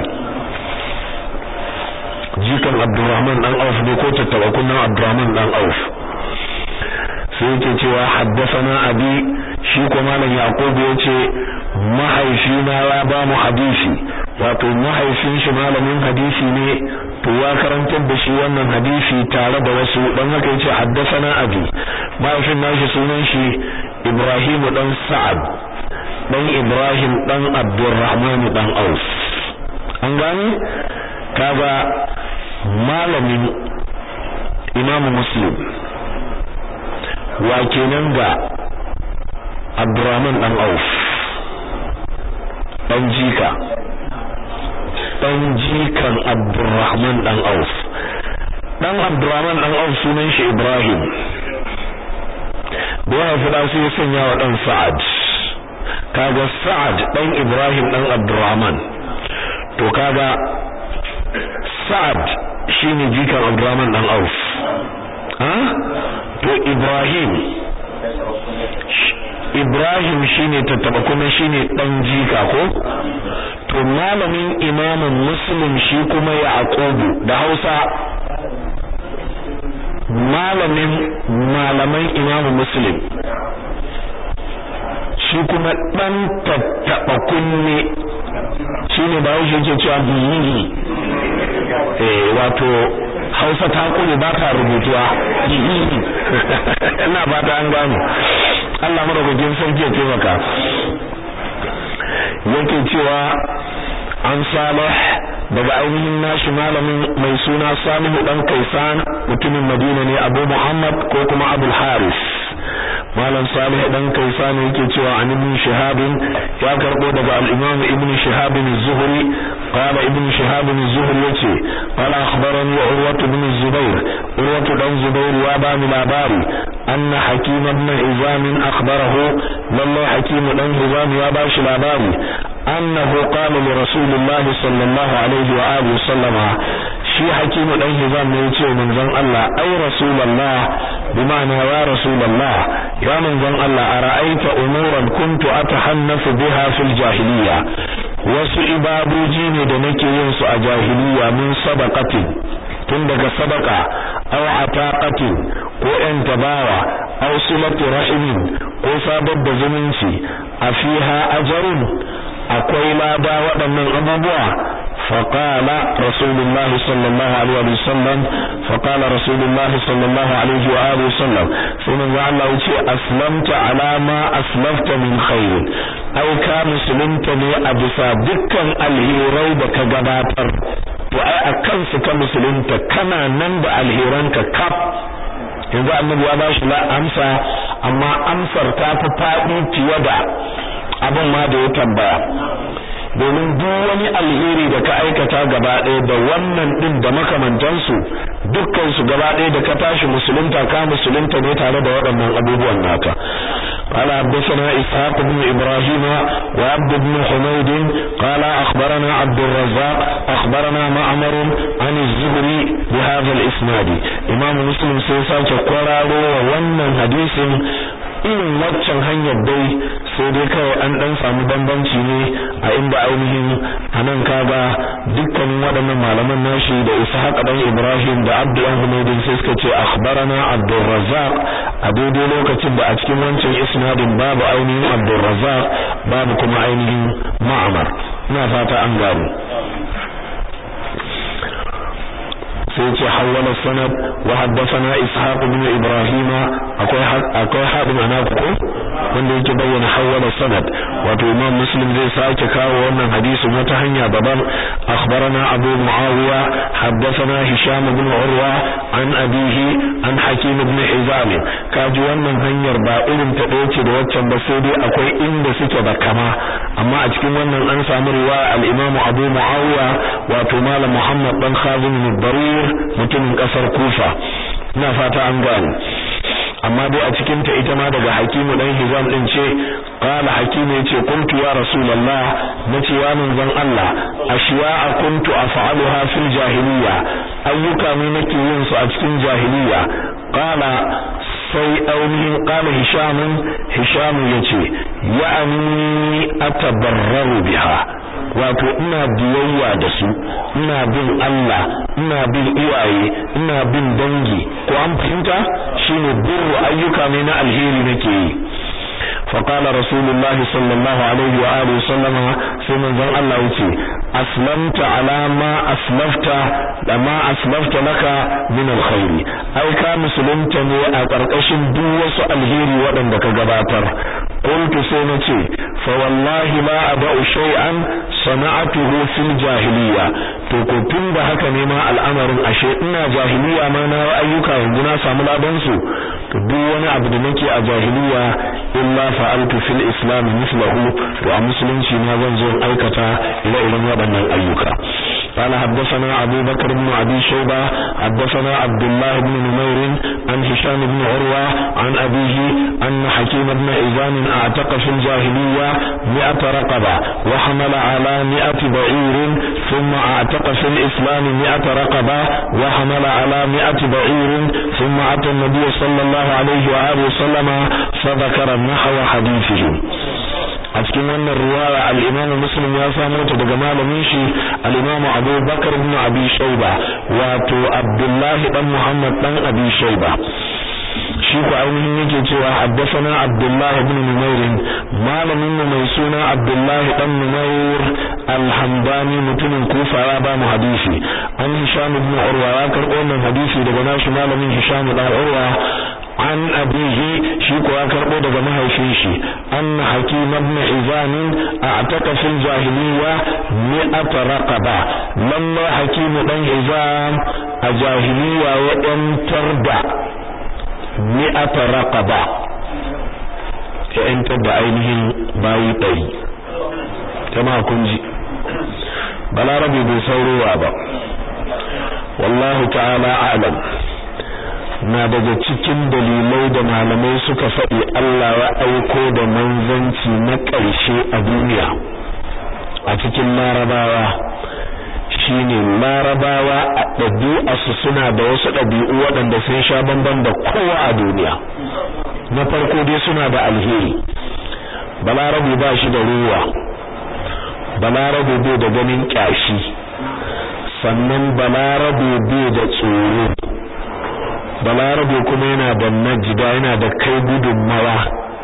jikan abdurrahman dan auf ne ko tattaba kunnan abdurrahman dan auf sai yake cewa haddathana abi shi ko malam yaqub yace mahaifina ya ba mu hadisi wato mahaifin shi malamin hadisi ne to ya karantar da shi wannan hadisi tare da wasu dan haka yace haddathana abi mahaifin nashi sunan shi Ibrahim dan Sa'ad dan Ibrahim dan Abdurrahman dan Auf an gani kaga malamin Imam Muslim wa kenan ga Abdurrahman dan Auf dan jika dan jikan Abdurrahman dan Auf dan Abdurrahman dan Auf sunan shi Ibrahim da ya fi sai ya sanya wa dan Sa'ad kaga Sa'ad dan Ibrahim dan Abdurrahman to kaga Sa'ad shine jikan Abdurrahman dan Auf ha to Ibrahim Ibrahim shine tattaba kuma shine dan jika ko to malamin imamin muslim shi kuma yaqubu da Hausa malamin malaman imamu muslim shi kuma dan tattaba kunne shine ba shi yake cewa biyi eh wato Hausa ta kune ba ta rubutuwa ina ba ta an gano Allah madaukakin sarki ya taimaka yake cewa an salih daga ainihin nashi malamin mai suna Salihu dan Kaisan mutumin Madina ne Abu Muhammad ko kuma Abul Haris malam Salih dan Kaisan yake cewa an ibn Shihab ya karbo daga al-Imam Ibn Shihab az-Zuhri qala Ibn Shihab az-Zuhri yace qala akhbarani Urwa ibn Zubair Urwa dan Zubair ya bani labari anna Hakim ibn Hizam akhbarahu lamma Hakim dan Hizam ya bashi labari أنه قال لرسول الله صلى الله عليه وآله وسلم شي حكيم دان هزام ne yace manzon Allah ai rasulullah bima'ana ya rasulullah ya manzon Allah ara'aita umuran kuntu atahannafu biha fil jahiliya wasu ibadoji ne da nake yin su a jahiliya min sadaqatin tun daga sadaka aw ataqatin ko yan tabawa aw silatu rahimin ko sabar da zumunci a fiha ajrun akwai lada waɗannan abubuwa faqala rasulullah sallallahu alaihi wa sallam faqala rasulullah sallallahu alaihi wa alihi wasallam sai manzo Allah yace aslamta ala ma aslafta min khair ai ka musulunta ne a bisa dukkan alhirai da ka gabatar to ai akan su ka musulunta kana nan da alhiranka kaf yanzu annabi ya ba shi amsa amma amsar ta fi faɗi fiye da abin ma da ya tambaya domin duk wani alheri da ka aikata gaba ɗaya da wannan ɗin da makamantansu dukkan su gaba ɗaya da ka tashi musulunta ka musulunta ne tare da waɗannan abubuwan naka قال حدثنا إسحاق بن إبراهيم وعبد بن حميد قال أخبرنا عبد الرزاق أخبرنا معمر عن الزهري بهذا الإسناد إمام مسلم سيساك قرارو وونن حديث irin waccan hanyar dai sai dai kawai an dan samu bambanci ne a inda ainihin anan kaga dukkanin waɗannan malaman nashi da Ishaq dan Ibrahim da Abdul Humaydin sai suka ce akhbarana Abdul Razzaq a daidai lokacin da a cikin wancan isnadin babu ainihin Abdul Razzaq babu kuma ainihin Ma'mar ina fata an gano sai ce hawala sanad wa haddathana ishaq ibn ibrahim akwai akwai hadin anaku ko wanda yake bayyana hawala sanad wato imam muslim zai sake kawo wannan hadisin wata hanya daban akhbarana abu muawiya haddathana hisham ibn urwa an abihi an hakim ibn hizam kaji wannan hanyar ba irin ta dace da waccan ba sai dai akwai inda suke da kama amma a cikin wannan an samu riwaya al-imam abu muawiya wato malam muhammad dan khazim al-barir mutumin kasar kufa ina fata an gane amma dai a cikin ta ita ma daga hakimu dan hizam din ce qala qala hakim yace kuntu ya rasulullah nace ya manzon Allah ashiya'a kuntu af'aluha fil jahiliya ayyuka ne nake yin su a cikin jahiliya qala sai ainihin qala hisham hisham yace ya'ani atabarraru biha wato ina biyayya da su ina bin Allah ina bin iyaye ina bin dangi ko an fahimta shine birru ayyuka ne na alheri nake yi فقال رسول الله صلى الله عليه وآله وسلم سيمن ذن الله يتي أسلمت على ما أسلفت لما أسلفت لك من الخير أي كان مسلمت ني أقرقش دوس الهير ودن دك جباتر قلت سينتي فوالله ما أدع شيئا صنعته في الجاهلية to ko tun da haka ne ma al'amarin ashe ina jahiliya ma na ayyuka yanzu na samu ladan su to duk wani abu da nake a jahiliya illa fa'altu fil islam mislahu to a musulunci ma zan zo aikata ire-iren waɗannan ayyuka قال حدثنا أبو بكر بن أبي شيبة حدثنا عبد الله بن نمير عن هشام بن عروة عن أبيه أن حكيم بن إذان أعتق في الجاهلية مئة رقبة وحمل على مئة بعير ثم أعتق في الإسلام مئة رقبة وحمل على مئة بعير ثم أتى النبي صلى الله عليه وآله وسلم فذكر نحو حديثه a cikin wannan riwaya al-Imam Muslim ya samu ta daga malamin shi al-Imam Abu Bakar ibn Abi Shayba wato Abdullah dan Muhammad dan Abi Shayba shi ko ainihin yake cewa haddathana Abdullah ibn Numair malamin mu mai suna Abdullah dan Numair al-Hamdani mutumin Kufa ya ba mu hadisi an Hisham ibn Urwa ya karɓo wannan hadisi daga nashi malamin Hisham dan Urwa an abihi shi kuwa karbo daga mahaifin shi anna hakim ibn hizam a'taka fil jahiliya mi'at raqaba lamma hakim dan hizam a jahiliya ya yantar da mi'at raqaba ya yantar da ainihin bayi ɗari jama'a kun ji balarabe bai saurowa ba wallahu ta'ala a'lam na daga cikin dalilai da malamai suka faɗi Allah ya aiko da manzanci na ƙarshe a duniya a cikin larabawa shine larabawa a ɗabi'arsu suna da wasu ɗabi'u waɗanda sun sha bamban da kowa a duniya na farko dai suna da alheri balarabe ba shi da ruwa balarabe bai da ganin ƙyashi sannan balarabe bai da tsoro balarabe kuma yana da najida yana da kai gudunmawa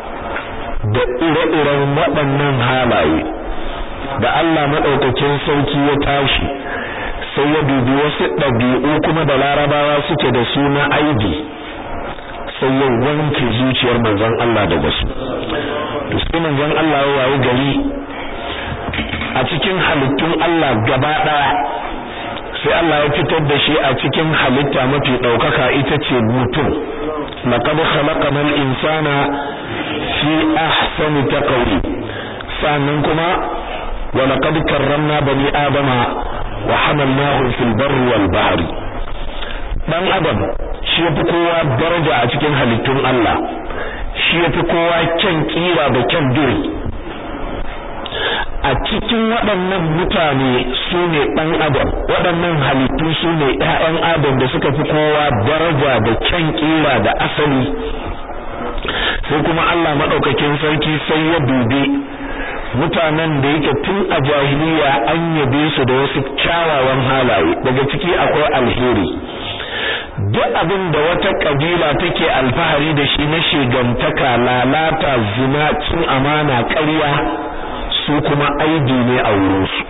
da ire-iren waɗannan halaye da Allah maɗaukakin sauki ya tashi sai ya dubi wasu ɗabi'u kuma da larabawa suke da su na aibi sai ya wanke zuciyar manzon Allah daga su to sai manzon Allah ya wayi gari a cikin halittun Allah gaba ɗaya sai Allah ya fitar da shi a cikin halitta mafi ɗaukaka ita ce mutum laqad khalaqana al-insana fi ahsani taqwim sannan kuma wa laqad karramna bani adama wa hamalnahum fil barri wal bahri dan adam shi yafi kowa daraja a cikin halittun Allah shi yafi kowa kyan kira da kyan duri a cikin waɗannan mutane su ne ɗan adam waɗannan halittu su ne ‘ya'yan adam da suka fi kowa daraja da kyan ƙira da asali sai kuma Allah maɗaukakin sarki sai ya dube mutanen da yake tun a jahiliya an yabe su da wasu kyawawan halaye daga ciki akwai alheri duk abin da wata kabila take alfahari da shi na shigantaka lalata zina cin amana ƙarya su kuma aibi ne a wurinsu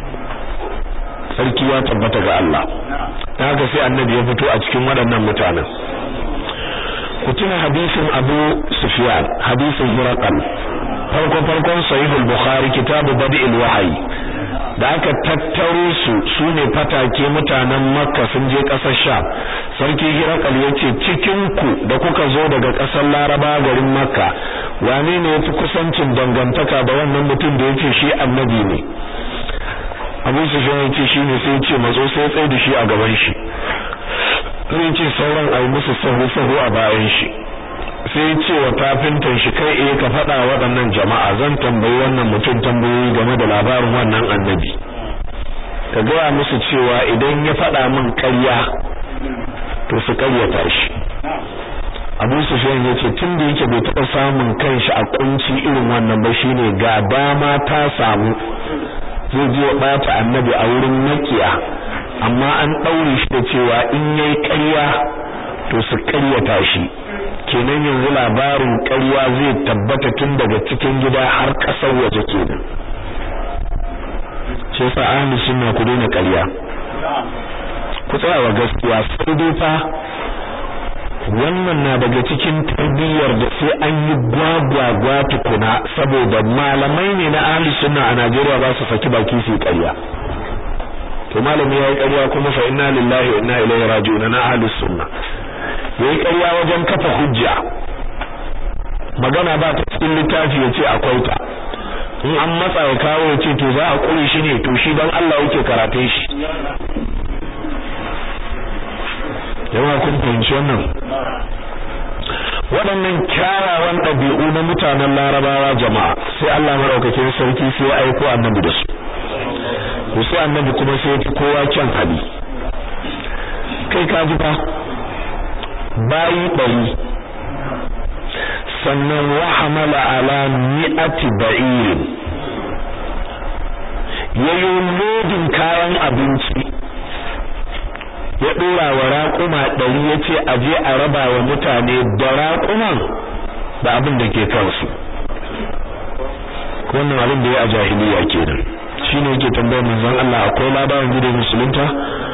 sarki ya tabbata ga Allah ta haka sai annabi ya fito a cikin waɗannan mutanen ku tuna hadisin Abu Sufyan hadisin Hiraqal farko farkon sahihul Bukhari kitabu Badi'il Wahyi da aka tattaro su sune fatake mutanen Makka sun je ƙasar Sham sarki Hiraqal yace cikin ku da kuka zo daga ƙasar Laraba garin Makka wane ne yafi kusancin dangantaka da wannan mutum da yace shi annabi ne Abu Sufyan yace shine sai yace mazo sai tsaye da shi a gaban shi sai yace sauran ayi musu sahu sahu a bayan shi sai ya ce wa tafintan shi kai eh ka faɗa waɗannan jama'a zan tambayi wannan mutum tambayoyi game da labarin wannan annabi ka gaya musu cewa idan ya faɗa min ƙarya to su ƙaryata shi Abu Sufyan yace tun da yake bai taɓa samun kanshi a kunci irin wannan ba shine ga dama ta samu zai je ya bata annabi a wurin makiya amma an daure shi da cewa in yayi ƙarya to su ƙaryata shi kenan yanzu labarin ƙarya zai tabbata tun daga cikin gida har ƙasar waje kenan shi yasa ahli sunna ku daina ƙarya ku tsaya wa gaskiya sai dai fa wannan na daga cikin tarbiyyar da sai an yi gwagwagwa tukuna saboda malamai ne na ahli sunna a Najeriya ba su saki baki su ƙarya to malami yayi ƙarya kuma fa inna lillahi wa inna ilaihi raji'un na ahli sunna yayi ƙarya wajen kafa hujja magana ba ta cikin littafi yace akwai ta in an matsa ya kawo yace to za a kure shi ne to shi dan Allah yake karatun shi jama'a kun fahimci wannan waɗannan kyawawan ɗabi'u na mutanen larabawa jama'a sai Allah maɗaukakin sarki sai ya aiko annabi da su to sai annabi kuma sai ya kowa kyan hali kai ka ji fa bayi ɗari sannan wa hamala ala mi'ati ba'irin yayo lodin kayan abinci ya dora wa raƙuma ɗari ya ce a je a raba wa mutane da raƙuman da abin da ke kansu wannan abin da ya a jahiliya kenan shine yake tambayar manzon Allah akwai labarin gidan musulunta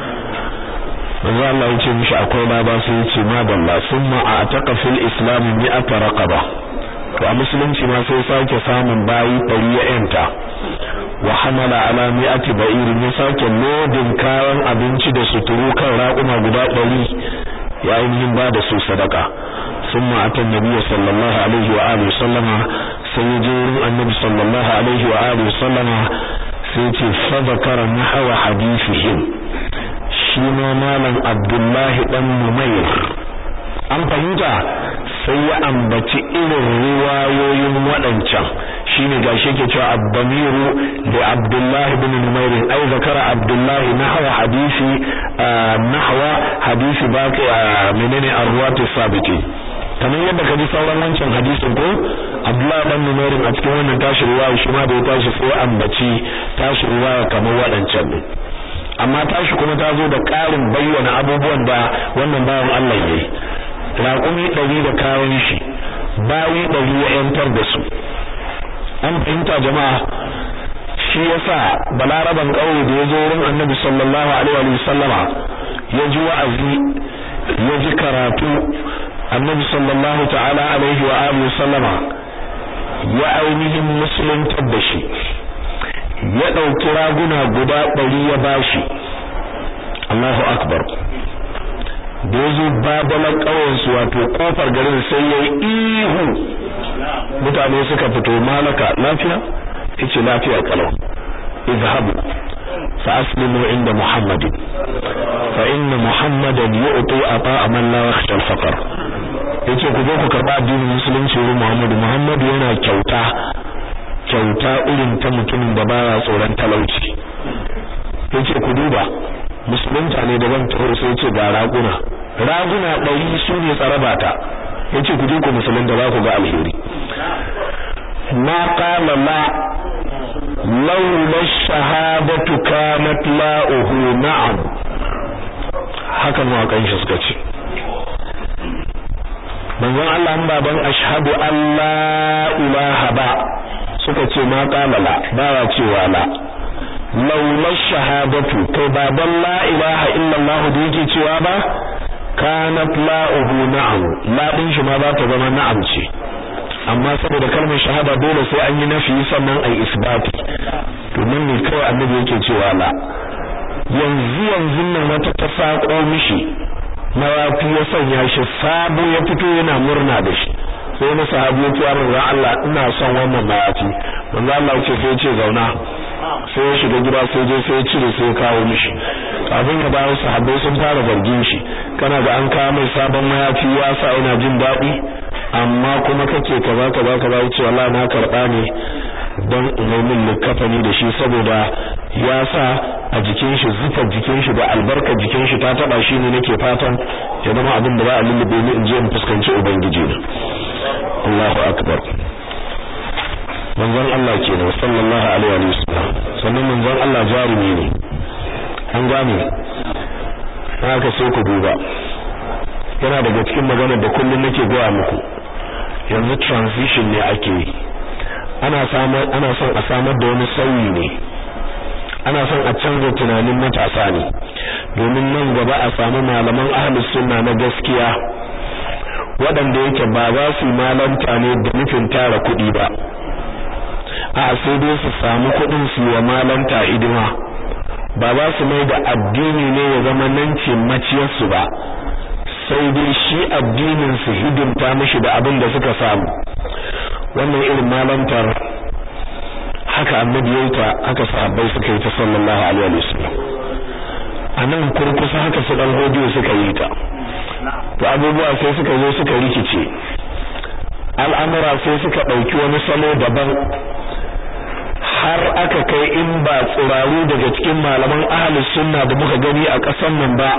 manzon Allah ya ce mishi akwai laba sai ya ce ma dalla summa a ataka fil islam mi'ata raqaba to a musulunci ma sai sake samun bayi ɗari ya yanta wa hamala ala mi'ati ba'ir ya sake lodin kayan abinci da suturu kan raƙuma guda ɗari ya ainihin ba da su sadaka summa atan nabiyyu sallallahu alaihi wa alihi sallama sai ya je wurin annabi sallallahu alaihi wa alihi sallama sai ya ce fa zakara nahwa hadithihim shi ma malam abdullahi dan numayr an fahimta sai ya ambaci irin riwayoyin waɗancan shine gashi yake cewa abdamiru da abdullahi ibn numair ai zakara abdullahi nahwa hadisi nahwa hadisi baqi menene arwati sabiti kamar yadda kaji sauran wancan hadisin ko abdullahi ibn numair a cikin wannan tashi riwaya shi ma da ya tashi sai ambaci tashi riwaya kamar waɗancan ne amma tashi kuma ta zo da ƙarin bayyana abubuwan da wannan bawan Allah yayi raƙumi ɗari da kayan shi bayi ɗari ya ‘yantar da su an fahimta jama'a shi yasa balaraban ƙauye da ya zo wurin annabi sallallahu alaihi wa sallama ya ji wa'azi ya ji karatu annabi sallallahu ta'ala alaihi wa alihi sallama ya ainihin musuluntar da shi ya ɗauki raguna guda ɗari ya bashi Allahu akbar da ya zo babalan ƙauyensu wato ƙofar garin sai ya yi ihu mutane suka fito malaka lafiya yace lafiya kalau izhabu fa aslimu inda muhammadin fa inna muhammadan yu'ti ata'a man la yakhsha al-faqr yace ku zo ku karba addinin musulunci wurin muhammadu muhammadu yana kyauta kyauta irin ta mutumin da baya tsoron talauci yace ku duba musulunta ne daban taho sai ce ga raguna raguna ɗari su ne tsarabata yace ku je ku musulunta za ku ga alheri ma qala la laula shahadatu kanat la'uhu na'am haka mawaƙan shi suka ce manzon Allah an baban ashhadu an la ilaha ba suka ce ma qala la ba cewa la laula shahadatu kai baban la ilaha illallah da yake cewa ba kanat la'uhu na'am la din shi ma za ta zama na'am ce amma saboda kalmar shahada dole sai an yi nafi sannan ai isbati to nan ne kawai annabi yake cewa la yanzu yanzu nan wata ta sako mishi mawafi ya sanya shi sabo ya fito yana murna da shi sai na sahabi ya ce ya Allah ina son wannan mayafi manzo Allah ya ce sai ce zauna sai ya shiga gida sai je sai ya cire sai ya kawo mishi kafin ya dawo sahabbai sun fara zargin shi kana ga an kawo mai sabon mayafi ya sa yana jin daɗi amma kuma kake kaza kaza kaza yace wallahi na karba ne don min likafani da shi saboda ya sa a jikin shi zufar jikin shi da albarka jikin shi ta taba shi ne nake fatan ya zama abin da za a lullube ni in je in fuskanci ubangiji na Allahu akbar manzon Allah kenan sallallahu alaihi wa sallam sannan manzon Allah jarumi ne an gane haka sai ku duba yana daga cikin maganar da kullum nake gaya muku yanzu transition ne ake yi ana samar ana son a samar da wani sauyi ne ana son a canza tunanin matasa ne domin nan gaba a samu malaman ahlus sunna na gaskiya waɗanda yake ba za su malanta ne da nufin tara kuɗi ba a sai dai su samu kuɗin su wa malanta hidima ba za su mai da addini ne ya zama nan ce maciyarsu ba sai dai shi addinin su hidimta mishi da abin da suka samu wannan irin malantar haka annabi ya ta haka sahabbai suka yi ta sallallahu alaihi wasallam anan kurkusa haka su dan hodiyo suka yi ta to abubuwa sai suka zo suka rikice al'amura sai suka dauki wani salo daban har aka kai in ba tsiraru daga cikin malaman ahlus sunna da muka gani a ƙasar nan ba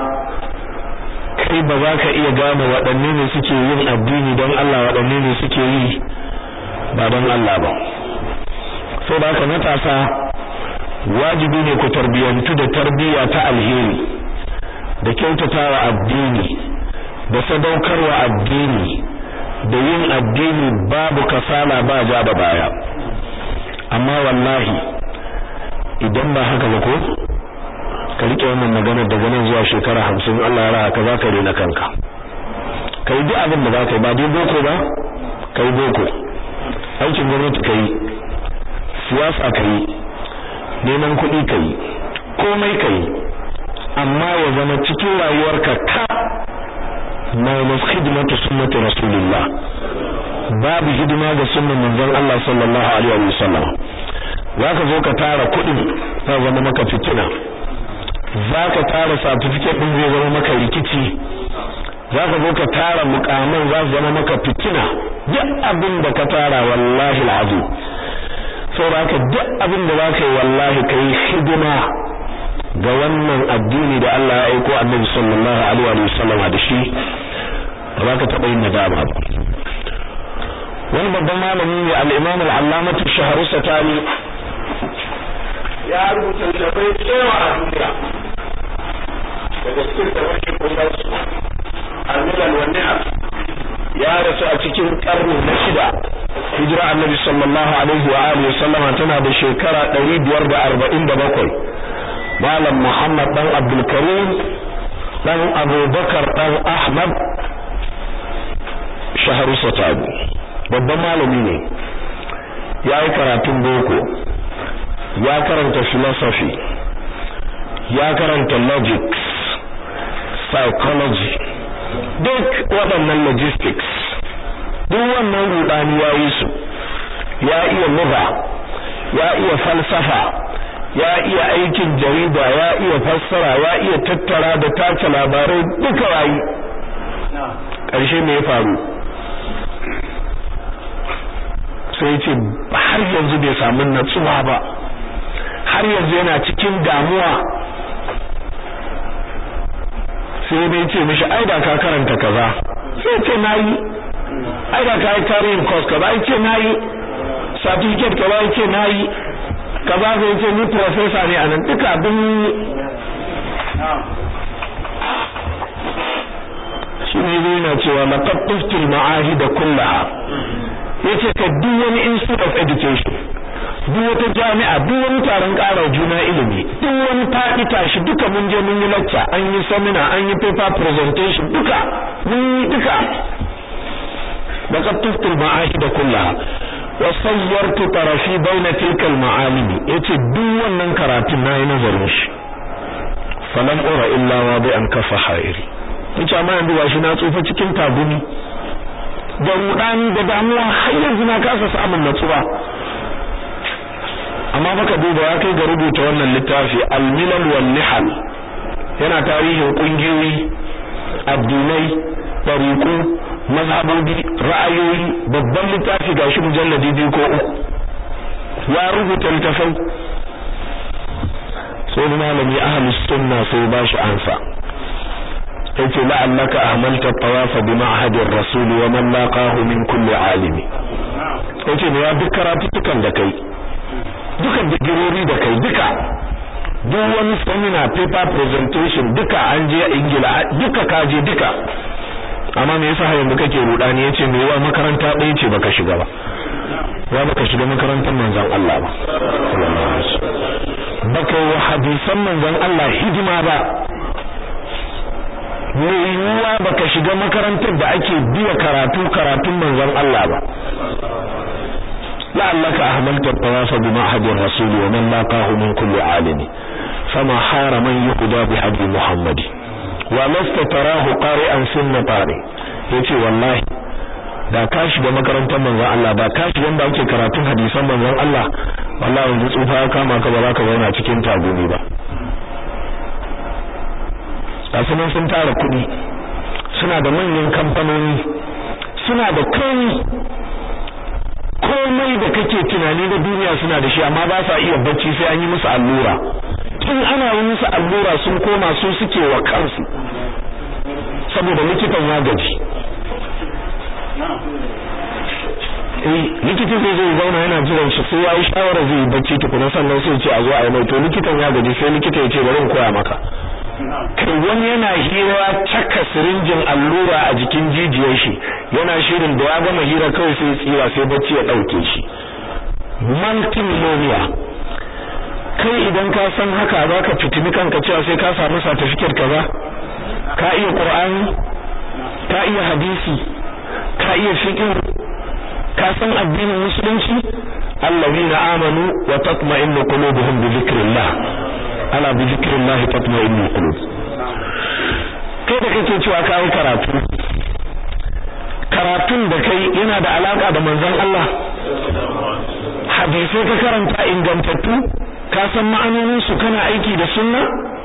kai ba za ka iya gane waɗanne ne suke yin addini don Allah waɗanne ne suke yi ba don Allah ba so da haka matasa wajibi ne ku tarbiyantu da tarbiyya ta alheri da kyautatawa addini da sadaukarwa addini da yin addini babu kasala ba ja da baya amma wallahi idan ba haka ba ko ka rike wannan magana daga nan zuwa shekara hamsin Allah ya raka za ka rena kanka kai duk abin da za ka yi ba dai boko ba kai boko aikin gwamnati kai siyasa kai neman kuɗi kai komai kai amma ya zama cikin rayuwarka ka minus khidmatu sunnati rasulillah babu hidima ga sunnan manzon Allah sallallahu alaihi wa sallam zaka zo ka tara kuɗin za zama maka fitina zaka tara certificate din zai zama maka rikici zaka zo ka tara mukaman za su zama maka fitina duk abin da ka tara wallahi alazim saboda duk abin da zaka yi wallahi kai hidima ga wannan addini da Allah ya aiko Annabi sallallahu alaihi wa sallam da shi ba za ka taɓa yin nadama ba wani babban malami ne al-Imam al-Allamah Shahru Satani ya rubuta littafai cewa a duniya daga cikin da wani kusan su al-Milal wa Nihal ya rasu a cikin karni na shida hijira Annabi sallallahu alaihi wa alihi sallama tana da shekara 547 Malam Muhammad dan Abdul Karim dan Abubakar dan Ahmad Shahru Satani babban malami ne ya yi karatun boko ya karanta philosophy ya karanta logics psychology duk waɗannan logistics duk wannan rudani ya yi su ya iya lugha ya iya falsafa ya iya aikin jarida ya iya fassara ya iya tattara da tace labarai duka wayi ƙarshe me ya faru sai ce har yanzu bai samu natsuwa ba har yanzu yana cikin damuwa sai dai ce mishi ai da ka karanta kaza sai ce nayi ai da ka yi tarihin course kaza ai ce nayi certificate kaza ai ce nayi kaza sai ce ni professor ne anan duka abin shi ne zai na cewa laqad tuftil ma'ahida kullaha yace ka duk wani institute of education duk wata jami'a duk wani taron ƙara juna ilimi duk wani faɗi tashi duka mun je mun yi lecture an yi seminar an yi paper presentation duka mun yi duka laqad tuftil ma'ahida kullaha wa sawwartu tarafi baina tilka al-ma'alimi yace duk wannan karatun nayi nazarin shi falam ura illa wa bi an kafa hairi yace amma yanzu gashi na tsufa cikin tagumi da rudani da damuwa har yanzu na kasa samun natsuwa amma baka duba ya kai ga rubuta wannan littafi al-milal wal nihal yana tarihin kungiyoyi addinai tariku mazhabobi ra'ayoyi babban littafi gashi mujalladi biyu ko uku ya rubuta littafin sai malami ahlus sunna sai ba shi ansa yace la'allaka ahmalta tawafa bi ma'hadir rasul wa man laqahu min kulli alimi yace ne ya duk karatutukan da kai duka digirori da kai duka duk wani seminar paper presentation duka an je ingila duka kaje duka amma me yasa yanzu kake rudani yace me yawa makaranta ɗaya ce baka shiga ba ya baka shiga makarantar manzon Allah ba baka yi hadisan manzon Allah hidima ba me yiwuwa baka shiga makarantar da ake biya karatu karatun manzon Allah ba la'allaka ahmalta tawafa bi ma'hadir rasul wa man laqahu min kulli alimi fama hara man yuhda bi hadi muhammadi wa lasta tarahu qari'an sunna tari yace wallahi da ka shiga makarantar manzon Allah ba ka shiga da ake karatun hadisan manzon Allah wallahi yanzu tsufa ya kama ka ba za ka zauna cikin tagumi ba kasu nan sun tara kuɗi suna da manyan kamfanoni suna da kai komai da kake tunani na duniya suna da shi amma ba sa iya bacci sai an yi musu allura tun ana yi musu allura sun koma su suke wa kansu saboda likitan ya gaji eh likita zai zai zauna yana jiran shi sai yayi shawara zai bacci tukuna sannan sai ce a zo a yi mai to likitan ya gaji sai likita ya ce bari in koya maka kai wani yana hira caka sirinjin allura a jikin jijiyar shi yana shirin da ya gama hira kawai sai tsira sai bacci ya dauke shi multimillionaire kai idan ka san haka zaka fitini kanka cewa sai ka samu certificate kaza ka iya qur'ani ka iya hadisi ka iya fiqh ka san addinin musulunci allazina amanu wa tatma'innu qulubuhum bi dhikrillah ala bi dhikrillah tatma'innu qulub kai da kake cewa kai karatu karatun da kai yana da alaka da manzon Allah hadisi ka karanta ingantattu ka san ma'anonin su kana aiki da sunna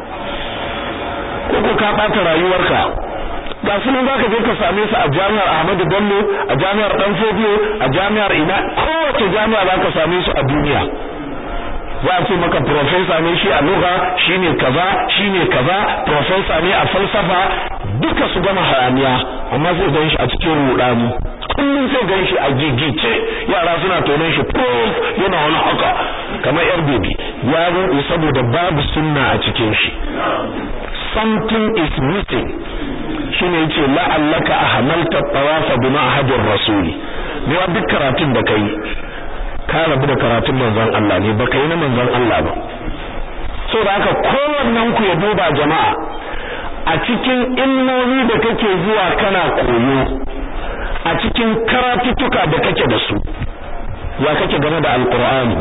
ko ko ka bata rayuwarka ga su nan zaka je ka same su a jami'ar Ahmadu Bello a jami'ar Danfodiyo a jami'ar ina kowace jami'a zaka same su a duniya za a ce maka professor ne shi a lugha shine kaza shine kaza professor ne a falsafa duka su gama hayaniya amma sai gan shi a cikin rudani kullum sai gan shi a gigice yara suna tonon shi prof yana wani haka kamar yar bebi ya ruɗe saboda babu sunna a cikin shi something is missing shine yace la'allaka ahmalta tawafa bi ma'hadir rasuli ne wa duk karatun da kai ka rabu da karatun manzon Allah ne baka yi na manzon Allah ba so da haka kowannen ku ya duba jama'a a cikin ilmomi da kake zuwa kana koyo a cikin karatuttuka da kake da su ya kake game da alqur'ani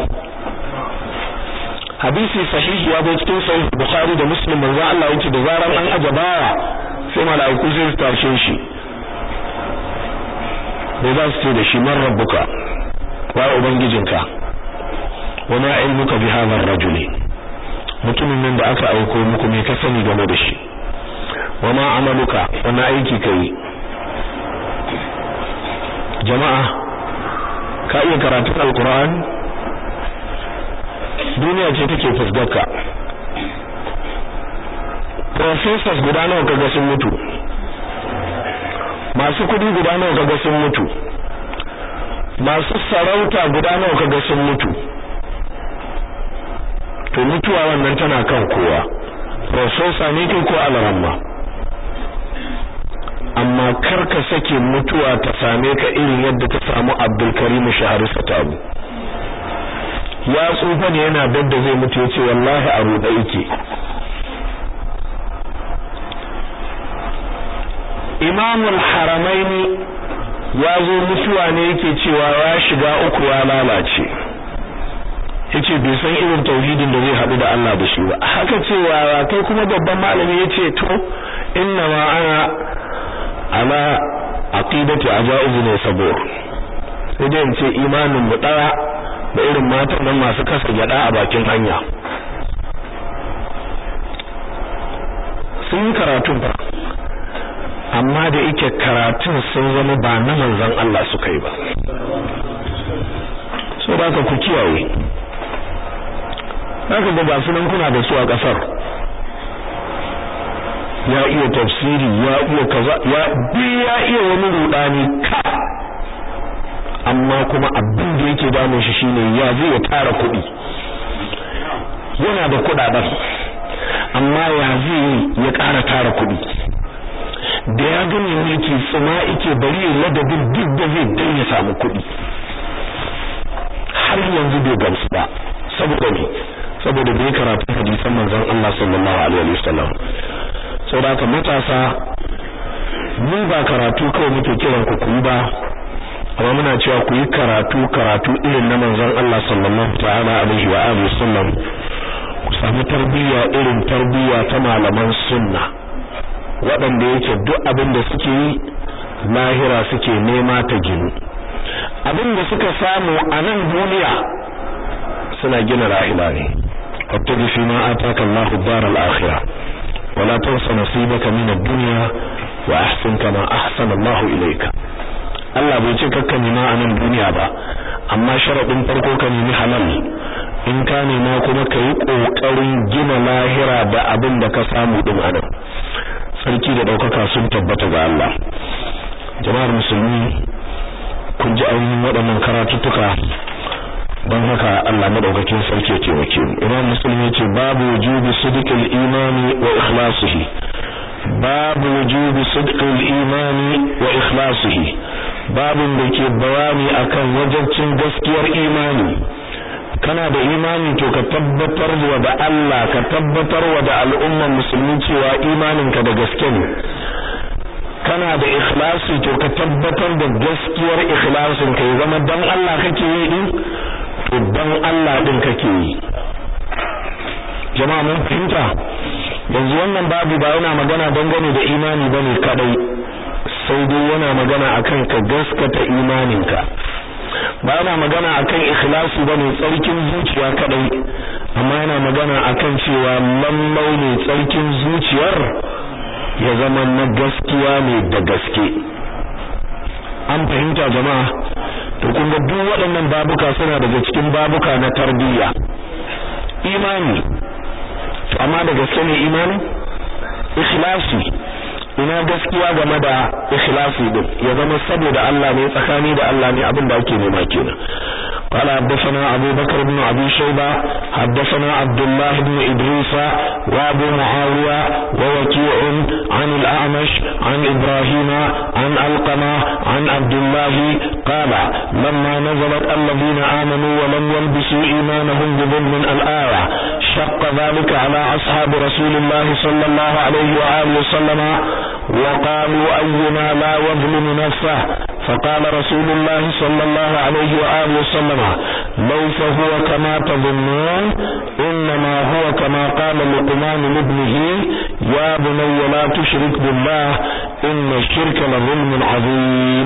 hadisi sahihi ya zo cikin sahih bukhari da muslim manzon Allah yace da zaran an ajabawa sai mala'iku sai su tashe shi da za su ce da shi man rabbuka wa ubangijinka wa ma ilmuka bi hadha ar-rajuli mutumin nan da aka aiko muku me ka sani game da shi wa ma amaluka wani aiki kai jama'a ka iya karatun alqur'ani duniya ce take fuskarka professors guda nawa kaga sun mutu masu kudi guda nawa kaga sun mutu masu sarauta guda nawa kaga sun mutu to mutuwa wannan tana kan kowa professor ne kai ko alaramma amma kar ka sake mutuwa ta same ka irin yadda ta samu Abdul Karim Shahru Satabu ya tsufa ne yana dadda zai mutu yace wallahi a ruɗe yake imamul haramaini ya zo mutuwa ne yake cewa ya shiga uku ya lalace yace bai san irin tauhidin da zai haɗu da Allah da shi ba haka cewa kai kuma babban malami yace to inna ma ana ala aqidati ajaiz ne sabor sai dai ce imanin mu daya da irin matan nan masu kasa gyada a bakin hanya sun karatun fa amma da yake karatun sun zama ba na manzon Allah suka yi ba so da ku kiyaye haka da ba sunan kuna da su a kasar ya iya tafsiri ya iya kaza ya bi ya iya wani rudani ka amma kuma abin da yake damun shi shine ya zai ya tara kuɗi yana da kuɗaɗen amma ya zai ya ƙara tara kuɗi da ya gani yake tsuma yake bari ya ladabin duk da zai dan ya samu kuɗi har yanzu bai gamsu ba saboda ne saboda bai karatu hadisan manzon Allah sallallahu alaihi wasallam saboda haka matasa mu ba karatu kawai muke kiran ku kuyi ba amma muna cewa ku yi karatu karatu irin na manzon Allah sallallahu ta'ala alaihi wa alihi wasallam ku samu tarbiyya irin tarbiyya ta malaman sunna waɗanda yake duk abin da suke yi lahira suke nema ta ginu abin da suka samu a nan duniya suna gina rahila ne wattabi fi ma ataka Allahu daral akhirah wala tansa nasibaka min ad-dunya wa ahsin kama ahsana Allahu ilayka Allah bai ce kakka nema a nan duniya ba amma sharadin farko ka nemi halal in ka nema kuma ka yi kokarin gina lahira da abin da ka samu din a nan sarki da daukaka sun tabbata ga Allah jama'ar musulmi kun ji ainihin waɗannan karatuttuka don haka Allah madaukakin sarki ya taimake mu imam muslim yace babu wujubi sidqil imani wa ikhlasihi babu wujubi sidqil imani wa ikhlasihi babin da ke bayani akan wajibcin gaskiyar imani kana da imani to ka tabbatar wa da Allah ka tabbatar wa da al'umman musulmi cewa imaninka da gaske ne kana da ikhlasi to ka tabbatar da gaskiyar ikhlasin ka ya zama dan Allah kake yi din to dan Allah din kake yi jama'a mun fahimta yanzu wannan babu ba yana magana dangane da imani bane kadai sai dai yana magana akan ka gaskata imaninka ba yana magana akan ikhlasi bane tsarkin zuciya kadai amma yana magana akan cewa lallai ne tsarkin zuciyar ya zama na gaskiya ne da gaske an fahimta jama'a to kun ga duk waɗannan babuka suna daga cikin babuka na tarbiyya imani to amma da gaske ne imani ikhlasi ina gaskiya game da ikhlasi din ya zama saboda Allah ne tsakani da Allah ne abin da ake nema kenan قال حدثنا أبو بكر بن أبي شيبة حدثنا عبد الله بن إدريس وأبو معاوية ووكيع عن الأعمش عن إبراهيم عن ألقمة عن عبد الله قال لما نزلت الذين آمنوا ولم يلبسوا إيمانهم بظلم الآية شق ذلك على أصحاب رسول الله صلى الله عليه وآله وسلم وقالوا أينا لا يظلم نفسه فقال رسول الله صلى الله عليه وآله وسلم ليس هو كما تظنون إنما هو كما قال لقمان لابنه يا بني لا تشرك بالله إن الشرك لظلم عظيم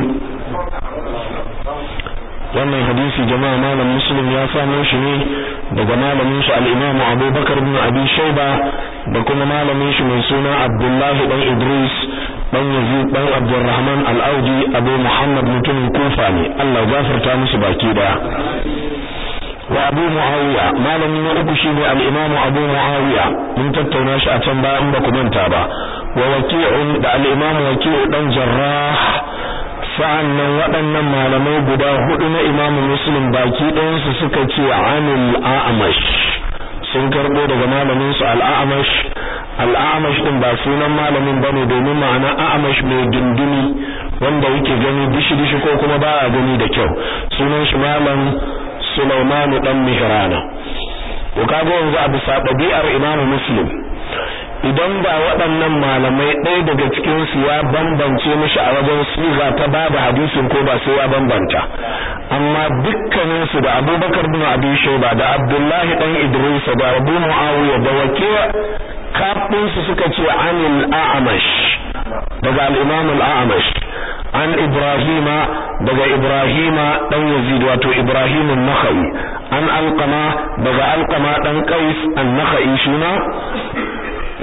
wannan hadisi jama'a malam muslim ya samo shi ne daga malamin shi al-imamu abubakar ibn abi shayba da kuma malamin shi mai suna abdullahi dan idris dan yazid dan abdurrahman al-audi abu muhammad mutumin kufa ne Allah ya gafarta musu baki daya wa abu muawiya malamin na uku shine al-imam abu muawiya mun tattauna shi a can baya in ba ku manta ba wa waqi'un da al-imam waqi'u dan jarrah sa'annan waɗannan malamai guda hudu na imam muslim baki ɗayansu suka ce anil a'mash sun karbo daga malamin su al-a'mash al-a'mash din ba sunan malamin bane domin ma'ana a'mash mai dindini wanda yake gani dishi dishi ko kuma baya gani da kyau sunan shi malam Sulaiman dan Mihrana ko kaga yanzu a bisa ɗabi'ar Imam Muslim idan ba waɗannan malamai ɗaya daga cikin su ya bambance mishi a wajen siga ta bada hadisin ko ba sai ya bambanta amma dukkanin su da Abubakar bin Abi Shayba da Abdullahi dan Idris da Abu Muawiya da Waqi'a kafin su suka ce anil a'mash daga al-Imam al-A'mash an Ibrahima daga Ibrahima dan Yazid wato Ibrahim an-Nakhai an Alqama daga Alqama dan Qais an-Nakhai shima an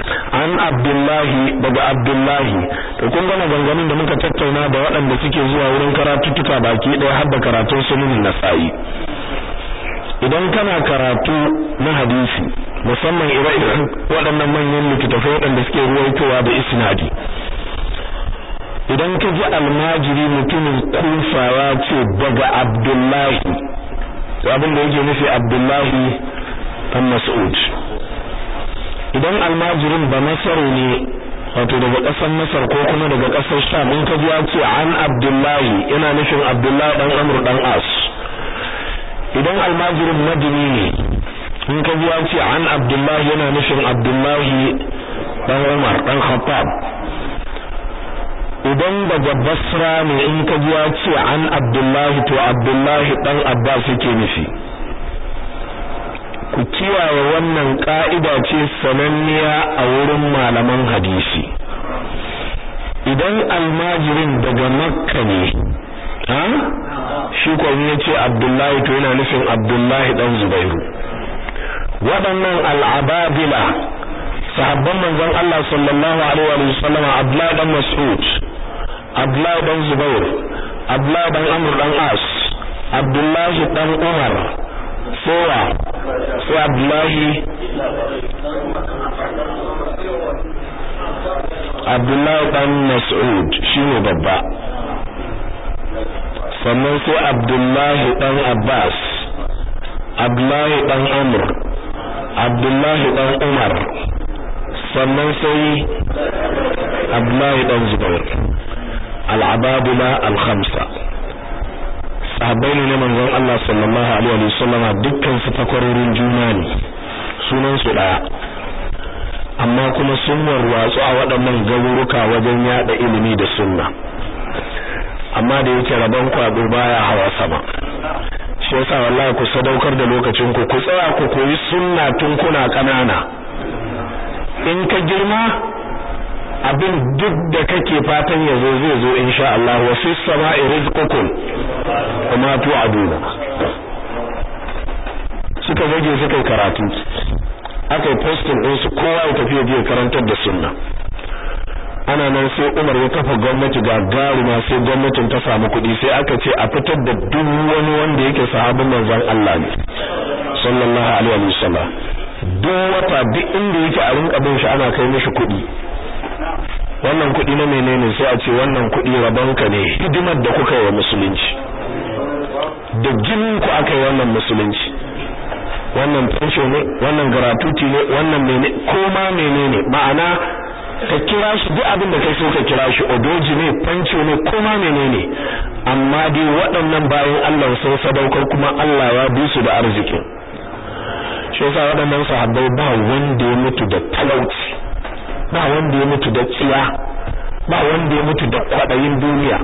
an abdullahi daga abdullahi to kun ga maganganun da muka tattauna da waɗanda suke zuwa wurin karatuttuka baki ɗaya har da karatun sunan nasa'i idan kana karatu na hadisi musamman ire-iren waɗannan manyan littattafai waɗanda suke ruwaitowa da isnadi idan ka ji almajiri mutumin kufa ya ce daga abdullahi abin da yake nufi abdullahi dan mas'ud idan almajirin ba masaru ne wato daga ƙasar masar ko kuma daga ƙasar sham in ka ji ya ce an abdullahi yana nufin abdullahi dan amr dan as idan almajirin madini ne in ka ji ya ce an abdullahi yana nufin abdullahi dan umar dan khattab idan daga basra ne in ka ji ya ce an abdullahi to abdullahi dan abbas yake nufi ku kiyaye wannan ka'ida ce sananniya a wurin malaman hadisi idan almajirin daga makka ne ha shi ko ya ce abdullahi to yana nufin abdullahi dan zubairu waɗannan al'ababila sahabban manzon Allah sallallahu alaihi wa sallam abdullahi dan mas'ud abdullahi dan zubair abdullahi dan amr dan as abdullahi dan umar sowa sai abdullahi abdullahi dan mas'ud shine babba sannan sai abdullahi dan abbas abdullahi dan amr abdullahi dan umar sannan sai abdullahi dan zubair al-abadila al-khamsa sahabbai ne na manzon Allah sallallahu alaihi wasallam dukkan su takwarorin juna ne sunan su daya amma kuma sun warwatsu a waɗannan garuruka wajen yada ilimi da sunna amma da yake rabon kwado baya hawa sama shi yasa wallahi ku sadaukar da lokacin ku ku tsaya ku koyi sunna tun kuna kanana in ka girma abin duk da kake fatan ya zo zai zo insha Allah wa fi sama'i rizqukum kuma tu'aduna suka zage suka karatu aka yi posting din su kowa ya tafi je karantar da sunna ana nan sai Umar ya kafa gwamnati ga garuma sai gwamnatin ta samu kuɗi sai aka ce a fitar da duk wani wanda yake sahabin manzon Allah ne sallallahu alaihi wasallam duk wata duk inda yake a rinka bin shi ana kai mishi kuɗi wannan kuɗi na menene sai a ce wannan kuɗi rabonka ne hidimar da kuka yi wa musulunci da jinin ku aka yi wannan musulunci wannan fensho ne wannan gratuity ne wannan mene koma menene ma'ana ka kira shi duk abin da kai so ka kira shi odoji ne fanco ne koma menene amma dai waɗannan bayan Allah sun sadaukar kuma Allah ya bi su da arzikin shi yasa waɗannan sahabbai ba wanda ya mutu da talauci ba wanda ya mutu da tsiya ba wanda ya mutu da kwaɗayin duniya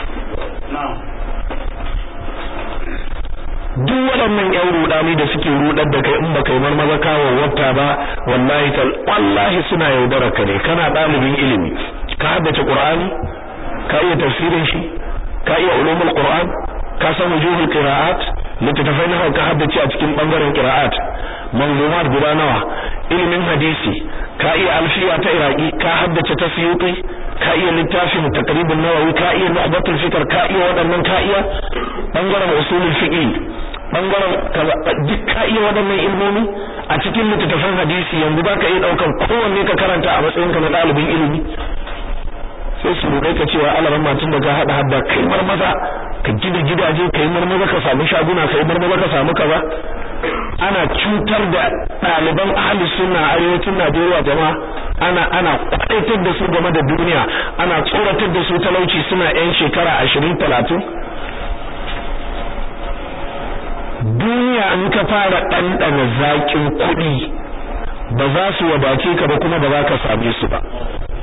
duk waɗannan ƴan rudani da suke rudar da kai in baka yi marmaza kawo wata ba wallahi tal wallahi suna yaudarar ka ne kana ɗalibin ilimi ka haddace qur'ani ka iya tafsirin shi ka iya ulumul qur'an ka san wujuhul qira'at littattafai nawa ka haddace a cikin bangaren qira'at manzumat guda nawa ilimin hadisi ka iya alfiya ta iraki ka haddace ta suyuti ka iya littafin taqribun nawawi ka iya nu'batul fikr ka iya waɗannan ka iya bangaren usulul fiqh bangaren duk ka iya waɗannan ilmomi a cikin littattafan hadisi yanzu baka iya daukan kowanne ka karanta a matsayin ka na ɗalibin ilimi sai su roƙe ka cewa alaran matun da ka hada hadda kai marmaza ka gida gidaje kai marmaza ka samu shaguna kai marmaza ka samu kaza ana cutar da ɗaliban ahli sunna arewacin Najeriya jama'a ana ana kwaitar da su game da duniya ana tsoratar da su talauci suna yan shekara 20 30 duniya in ka fara ɗanɗana zaƙin kuɗi ba za su wadace ka ba kuma ba za ka same su ba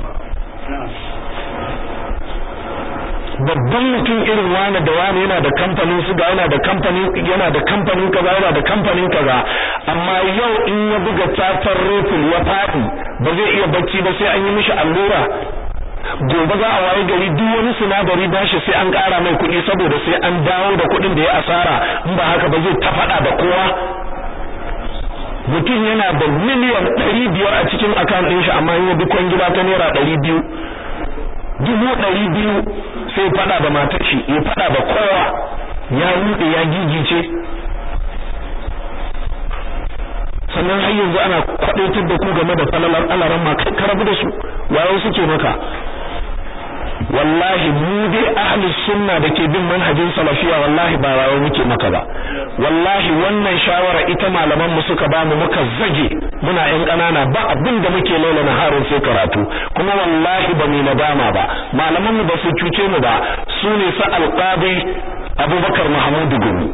babban mutum irin wani da wani yana da kamfanin suga yana da kamfanin yana da kamfanin kaza yana da kamfanin kaza amma yau in ya buga tatar rifle ya fadi ba zai iya bacci ba sai an yi mishi allura gobe za a waye gari duk wani sinadari bashi sai an ƙara mai kuɗi saboda sai an dawo da kuɗin da ya asara in ba haka ba zai ta faɗa da kowa mutum yana da miliyan ɗari biyar a cikin account ɗin shi amma in ya bi kwangila ta naira ɗari biyu dubu ɗari biyu sai faɗa da matar shi ya faɗa da kowa ya ruɗe ya gigice sannan har yanzu ana kwadaitar da ku game da falalar alaran ma kai karabu da su wayo suke maka wallahi mu dai ahli sunna da ke bin manhajin salafiya wallahi ba wayo muke maka ba wallahi wannan shawara ita malaman mu suka bamu muka zage muna yan kanana ba abin da muke laila na harun sai karatu kuma wallahi ba mu nadama ba malaman mu ba su cuce mu ba su ne sa alqabi abubakar mahmudu gumi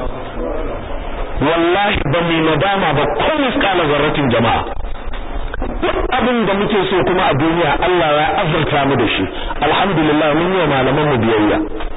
wallahi ba mu nadama ba ko miskala zarratin jama'a duk abin da muke so kuma a duniya Allah ya azurta mu da shi alhamdulillah mun yi malaman mu biyayya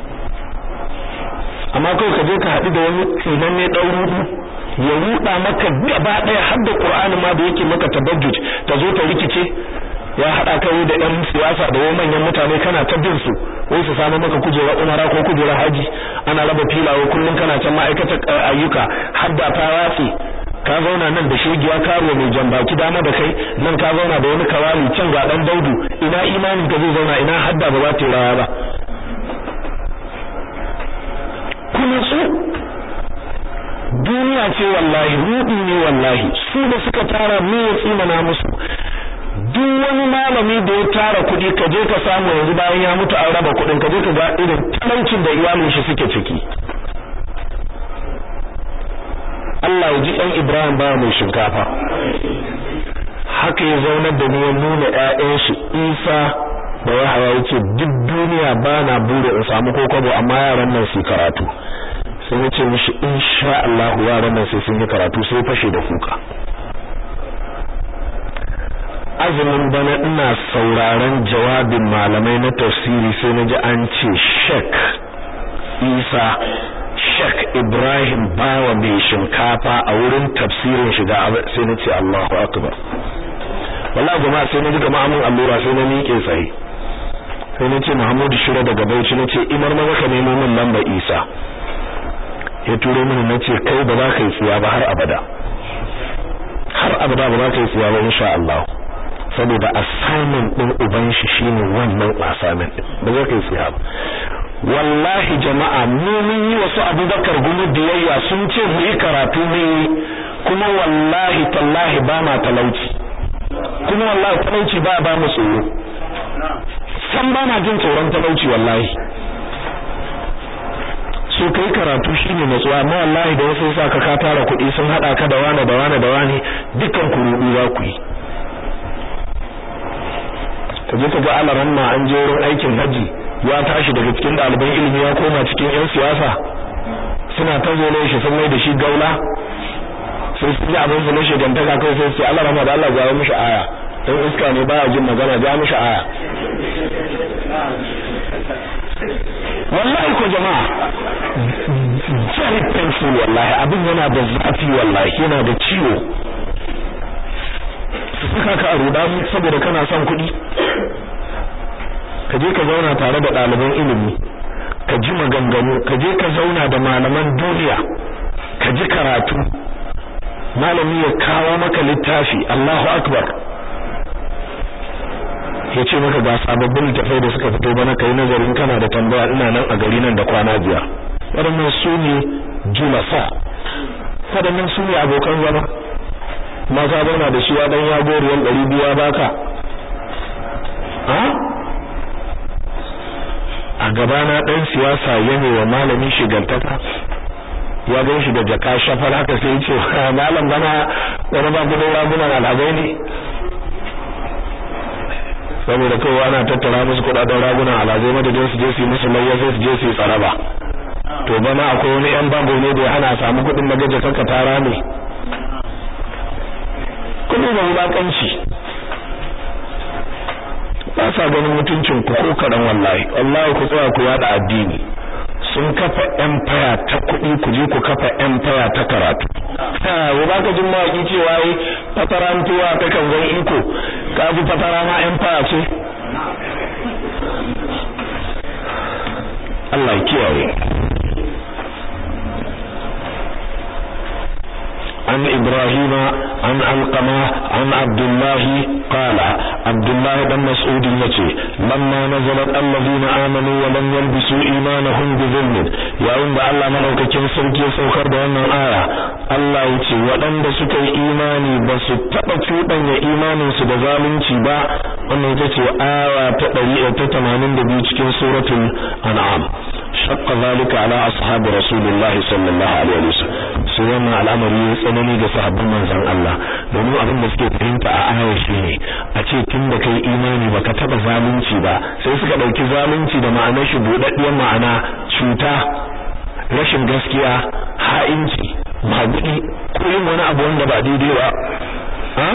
amma kai ka je ka haɗu da wani tsinanne ɗan rudu ya ruɗa maka gaba ɗaya har da Qur'ani ma da yake maka tabajjuj ta zo ta rikice ya haɗa kai da ɗan siyasa da wani manyan mutane kana ta bin su wai su samu maka kujera umara ko kujera haji ana raba filawo kullum kana can ma'aikatar ayyuka har da ta watsi ka zauna nan da shegiya karo mai jambaki dama da kai nan ka zauna da wani kawali can ga dan daudu ina imanin ka zai zauna ina hadda ba za ta rawa ba kuma su duniya ce wallahi rudi ne wallahi su da suka tara me ya tsimana musu duk wani malami da ya tara kuɗi ka je ka samu yanzu bayan ya mutu an raba kuɗin ka je ka ga irin talaucin da iyalin shi suke ciki Allah ya ji ɗan Ibrahim ba mai shinkafa haka ya zaunar da ni ya nuna ƴaƴan shi Isa da Yahaya yace duk duniya ba na bure in samu kokobo amma yaran nan su karatu sai ya ce mishi insha Allah yaran nan sai sun yi karatu sai fashe da kuka azumin bana ina sauraron jawabin malamai na tafsiri sai na ji an ce shek isa shek ibrahim bawa mai shinkafa a wurin tafsirin shiga sai na ce allahu akbar wallahi jama'a sai na ji kama amin allura sai na miƙe tsaye sai na ce muhammadu shira daga bauchi na ce imar maza ka nemo min lamba isa ya turo mini na ce kai ba za ka yi tsiya ba har abada har abada ba za ka yi tsiya ba insha Allah saboda assignment din uban shi shine wannan assignment din ba zai kai tsiya ba wallahi jama'a mu mun yi wasu Abubakar gumu biyayya sun ce mu yi karatu mu yi kuma wallahi tallahi ba ma talauci kuma wallahi talauci ba ba mu tsoro san ba na jin tsoron talauci wallahi so kai karatu shine natsuwa amma wallahi da wasu saka ka tara kuɗi sun hada ka da wani da wani da wani dukkan ku rudu za ku yi ka je ka ga alaran ma an je wurin aikin haji ya tashi daga cikin ɗaliban ilimi ya koma cikin yan siyasa suna ta zo shi sun mai da shi gaula sai su ji abin su na shigantaka kai sai su alaran ma da Allah ya mishi aya dan iska ne baya jin magana ja mishi aya wallahi ko jama'a very painful wallahi abin yana da zafi wallahi yana da ciwo su saka ka a ruda saboda kana son kuɗi ka je ka zauna tare da ɗaliban ilimi ka ji maganganu ka je ka zauna da malaman duniya ka ji karatu malami ya kawo maka littafi Allahu akbar ya ce maka ga sababbin littafai da suka fito bana kai nazarin kana da tambaya ina nan a gari nan da kwana biyar waɗannan su ne julasa waɗannan su ne abokan zama ma ka zauna da shi ya dan ya goriyan ɗari biyu ya baka ha a gabana ɗan siyasa yana wa malami shigantaka ya gan shi da jaka shafar haka sai ce malam bana wani ba gudun ragunan alhazai ne saboda kawai ana tattara musu kudaden ragunan alhazai madadin su je su yi musu layya sai su je su yi tsaraba to bana akwai wani yan bago ne da ya hana samu kudin na gaje kanka tara ne kudi da wulakanci ba sa ganin mutuncin ku ko kadan wallahi wallahi ku tsaya ku yada addini sun kafa empire ta kuɗi ku je ku kafa empire ta karatu ha ba ka jin mawaki cewa yi fatarantuwa ta kan zan iko ka ji fatara ma empire ce Allah kiyaye عن إبراهيم عن علقمة عن عبد الله قال عبد الله بن مسعود يتي لما نزلت الذين آمنوا ولم يلبسوا إيمانهم بظلم يا عند الله ملوككين سركي سوكر بأن آية الله يتي ولن سكي إيماني بس تبتوطا يا إيمان سبظالنتي با wannan ita ce aya ta 182 cikin suratul an'am shaqqa zalika ala ashabi rasulillahi sallallahu alaihi wasallam sai wannan al'amari ya tsanani ga sahabban manzon Allah domin abin da suke fahimta a ayar shi ne a ce tun da kai imani baka taba zalunci ba sai suka dauki zalunci da ma'anar shi budaddiyar ma'ana cuta rashin gaskiya ha'inci magudi ko yin wani abu wanda ba daidai ba ha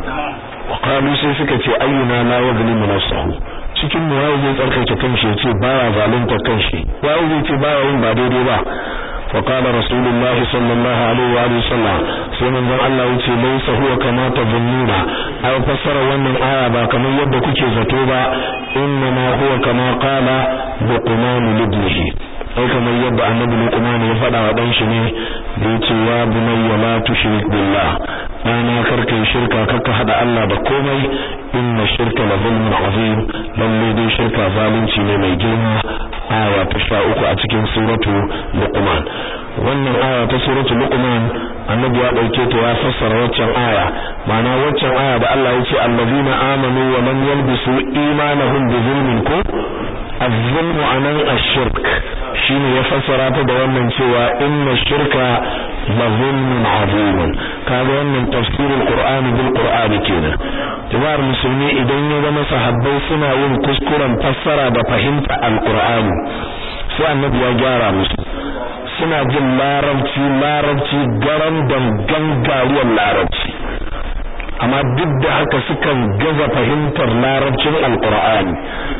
qalu sai suka ce ayyuna la yuzlimu nafsahu cikin mu waye zai tsarkake kanshi yace baya zalunta kanshi waye zai ce baya yin ba daidai ba fa qala rasulullahi sallallahu alaihi wa alihi sallam sai manzon Allah yace laysa huwa kama tazunnuna ai fassara wannan aya ba kamar yadda kuke zato ba inna ma huwa kama qala luqman libnihi ai kamar yadda annabi luqman ya faɗa wa dan shi ne da yace ya bunayya la tushrik billah ana karkai shirka kaka hada Allah da komai inna shirka la zulmun azim lalle dai shirka zalunci ne mai girma aya ta sha uku a cikin suratu luqman wannan aya ta suratu luqman annabi ya dauke ta ya fassara waccan aya ma'ana waccan aya da Allah ya ce allazina amanu wa lam yalbisu imanahum bi zulmin ko az-zulmu anan ash-shirk shine ya fassara ta da wannan cewa inna shirka la zulmun azim kaga wannan tafsirul qur'ani bil qur'ani kenan jama'ar musulmi idan ya zama sahabbai suna yin kuskuren fassara da fahimta alqur'ani sai annabi ya gyara musu suna jin larabci larabci garan dangan gariyar larabci amma duk da haka sukan gaza fahimtar larabcin alqur'ani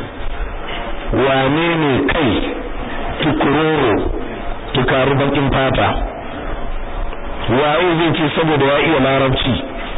wane ne kai tukuroro tukaru bakin fata waye zai ce saboda ya iya larabci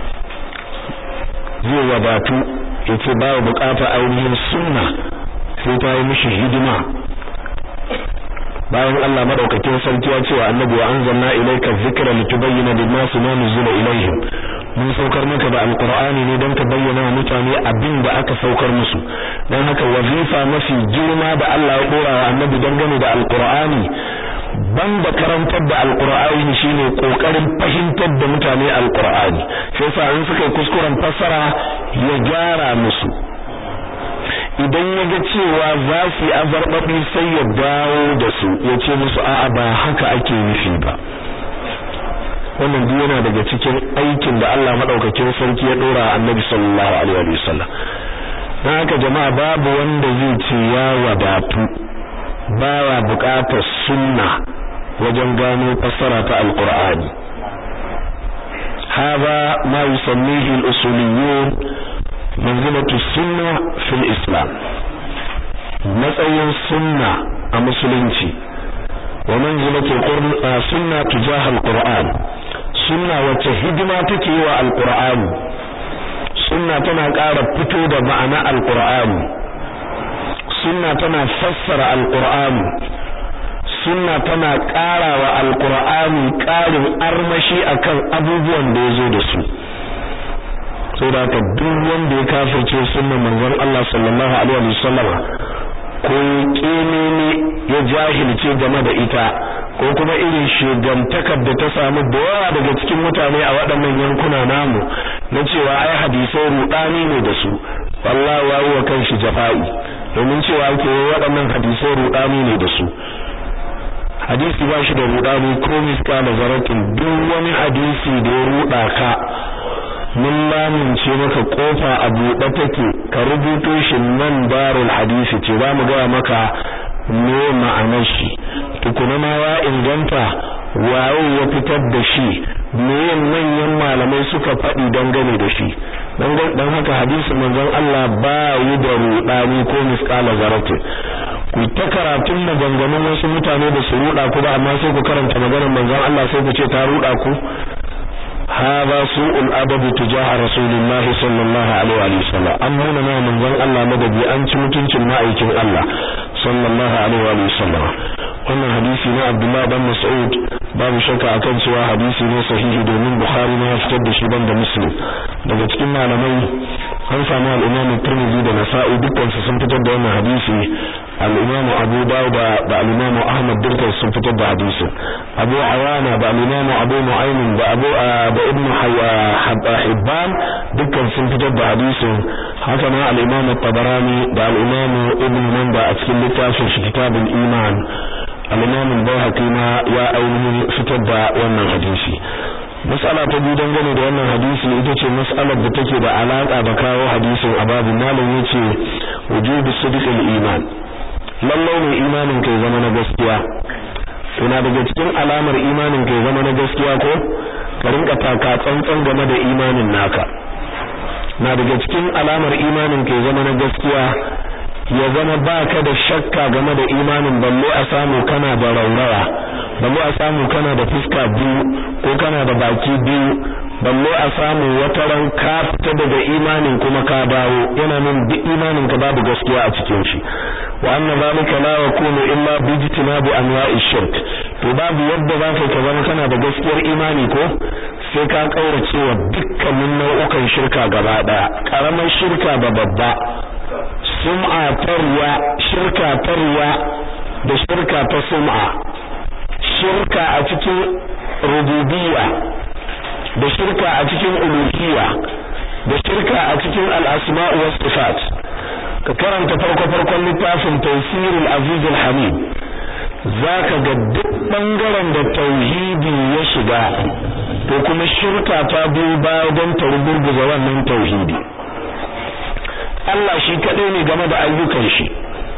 zai wadatu yace ba bukata ainihin sunna sai ta yi mishi hidima bayan Allah madaukakin sarki ya ce wa annabi wa anzalna ilayka dhikra litubayyana lin-nasi ma nuzila ilayhim mun saukar maka da alqur'ani ne don ka bayyana wa mutane abin da aka saukar musu dan haka wazifa mafi girma da Allah ya dora wa annabi dangane da alqur'ani banda karantar da alqur'ani shine kokarin fahimtar da mutane alqur'ani sai sa in suka yi kuskuren fassara ya gyara musu idan ya ga cewa za su yi azarbaɓi sai ya dawo da su ya ce musu a'a ba haka ake nufi ba wannan duk yana daga cikin aikin da Allah madaukakin sarki ya dora annabi sallallahu alaihi wa sallam dan haka jama'a babu wanda zai ce ya wadatu baya buƙatar sunna wajen gano fassara ta alqur'ani هذا ما يسميه الأصوليون منزلة السنة في الإسلام matsayin sunna a musulunci wa manzilatul sunna tujah alquran sunna wacce hidima take yi wa alqur'ani sunna tana ƙara fito da ma'ana alqur'ani sunna tana fassara alqur'ani sunna tana ƙara wa alqur'ani ƙarin armashi akan abubuwan da yazo da su saboda haka duk wanda ya kafirce sunnan manzon Allah sallallahu alaihi wasallama ko ne ya jahilce game da ita ko kuma irin shugantakar da ta samu da yawa daga cikin mutane a waɗannan yankuna namu na cewa ai hadisai rudani ne da su wallahi wayi wa kanshi jafa'i domin cewa ke waɗannan hadisai rudani ne da su hadisi ba shi da rudani ko miska da zaratin duk wani hadisi da ya ruda ka mun lamince maka kofa a buɗe take ka rubuto shi nan darul hadisi ce za mu gaya maka me ma'anar shi tukuna ma ya inganta waye ya fitar da shi me manyan malamai suka faɗi dangane da shi dan haka hadisi manzon Allah ba yi da rudani ko misqala zarati ku ta karatun maganganun wasu mutane da su ruda ku ba amma sai ku karanta maganar manzon Allah sai ku ce ta ruda ku هذا سوء الأدب تجاه رسول الله صلى الله عليه وسلم أمرنا ما من ذن الله مدبي أنت متنك مائك الله صلى الله عليه وسلم wannan hadisi na Abdullah dan Mas'ud babu shakka akan cewa hadisi ne sahihi domin Bukhari ne ya fitar da shi ban da Muslim daga cikin malamai an samu al-Imam Tirmidhi da Nasa'i dukkan su sun fitar da wannan hadisi al-Imam Abu Dawud da al-Imam Ahmad dukkan sun fitar da hadisi Abu Awana da al-Imam Abu Nu'aym da Abu da Ibn Hibban dukkan sun fitar da hadisin haka ma al-Imam Tabarani da al-Imam Ibn Manda a cikin littafin shi Kitabul Iman al-Imam al-Baihaqi ma ya ainihin fitar da wannan hadisi mas'ala ta biyu dangane da wannan hadisi ita ce mas'alar da take da alaka da kawo hadisin a babu malam yace wujubu sidqil iman lallai ne imanin kai zama na gaskiya kuna daga cikin alamar imanin kai zama na gaskiya ko ka rinka taka tsantsan game da imanin naka na daga cikin alamar imanin kai zama na gaskiya ya zama baka da shakka game da imanin balle a samu kana da raurawa balle a samu kana da fuska biyu ko kana da baki biyu balle a samu wata ran ka fita daga imanin kuma ka dawo yana nan duk imanin ka babu gaskiya a cikin shi wa anna zalika la yakunu illa bi ijtinabi anwa'i shirk to babu yadda zaka ka zama kana da gaskiyar imani ko sai ka kaurace wa dukkanin nau'ukan shirka gaba daya karamar shirka da babba sum'a tarwa shirka tarwa da shirka ta sum'a shirka a cikin rububiyya da shirka a cikin uluhiyya da shirka a cikin al-asma' was sifat ka karanta farko farkon littafin tafsirul aziz al-hamid zaka ga duk bangaren da tauhidi ya shiga to kuma shirka ta biyo baya don ta rugurguza wannan tauhidi Allah shi kadai ne game da ayyukan shi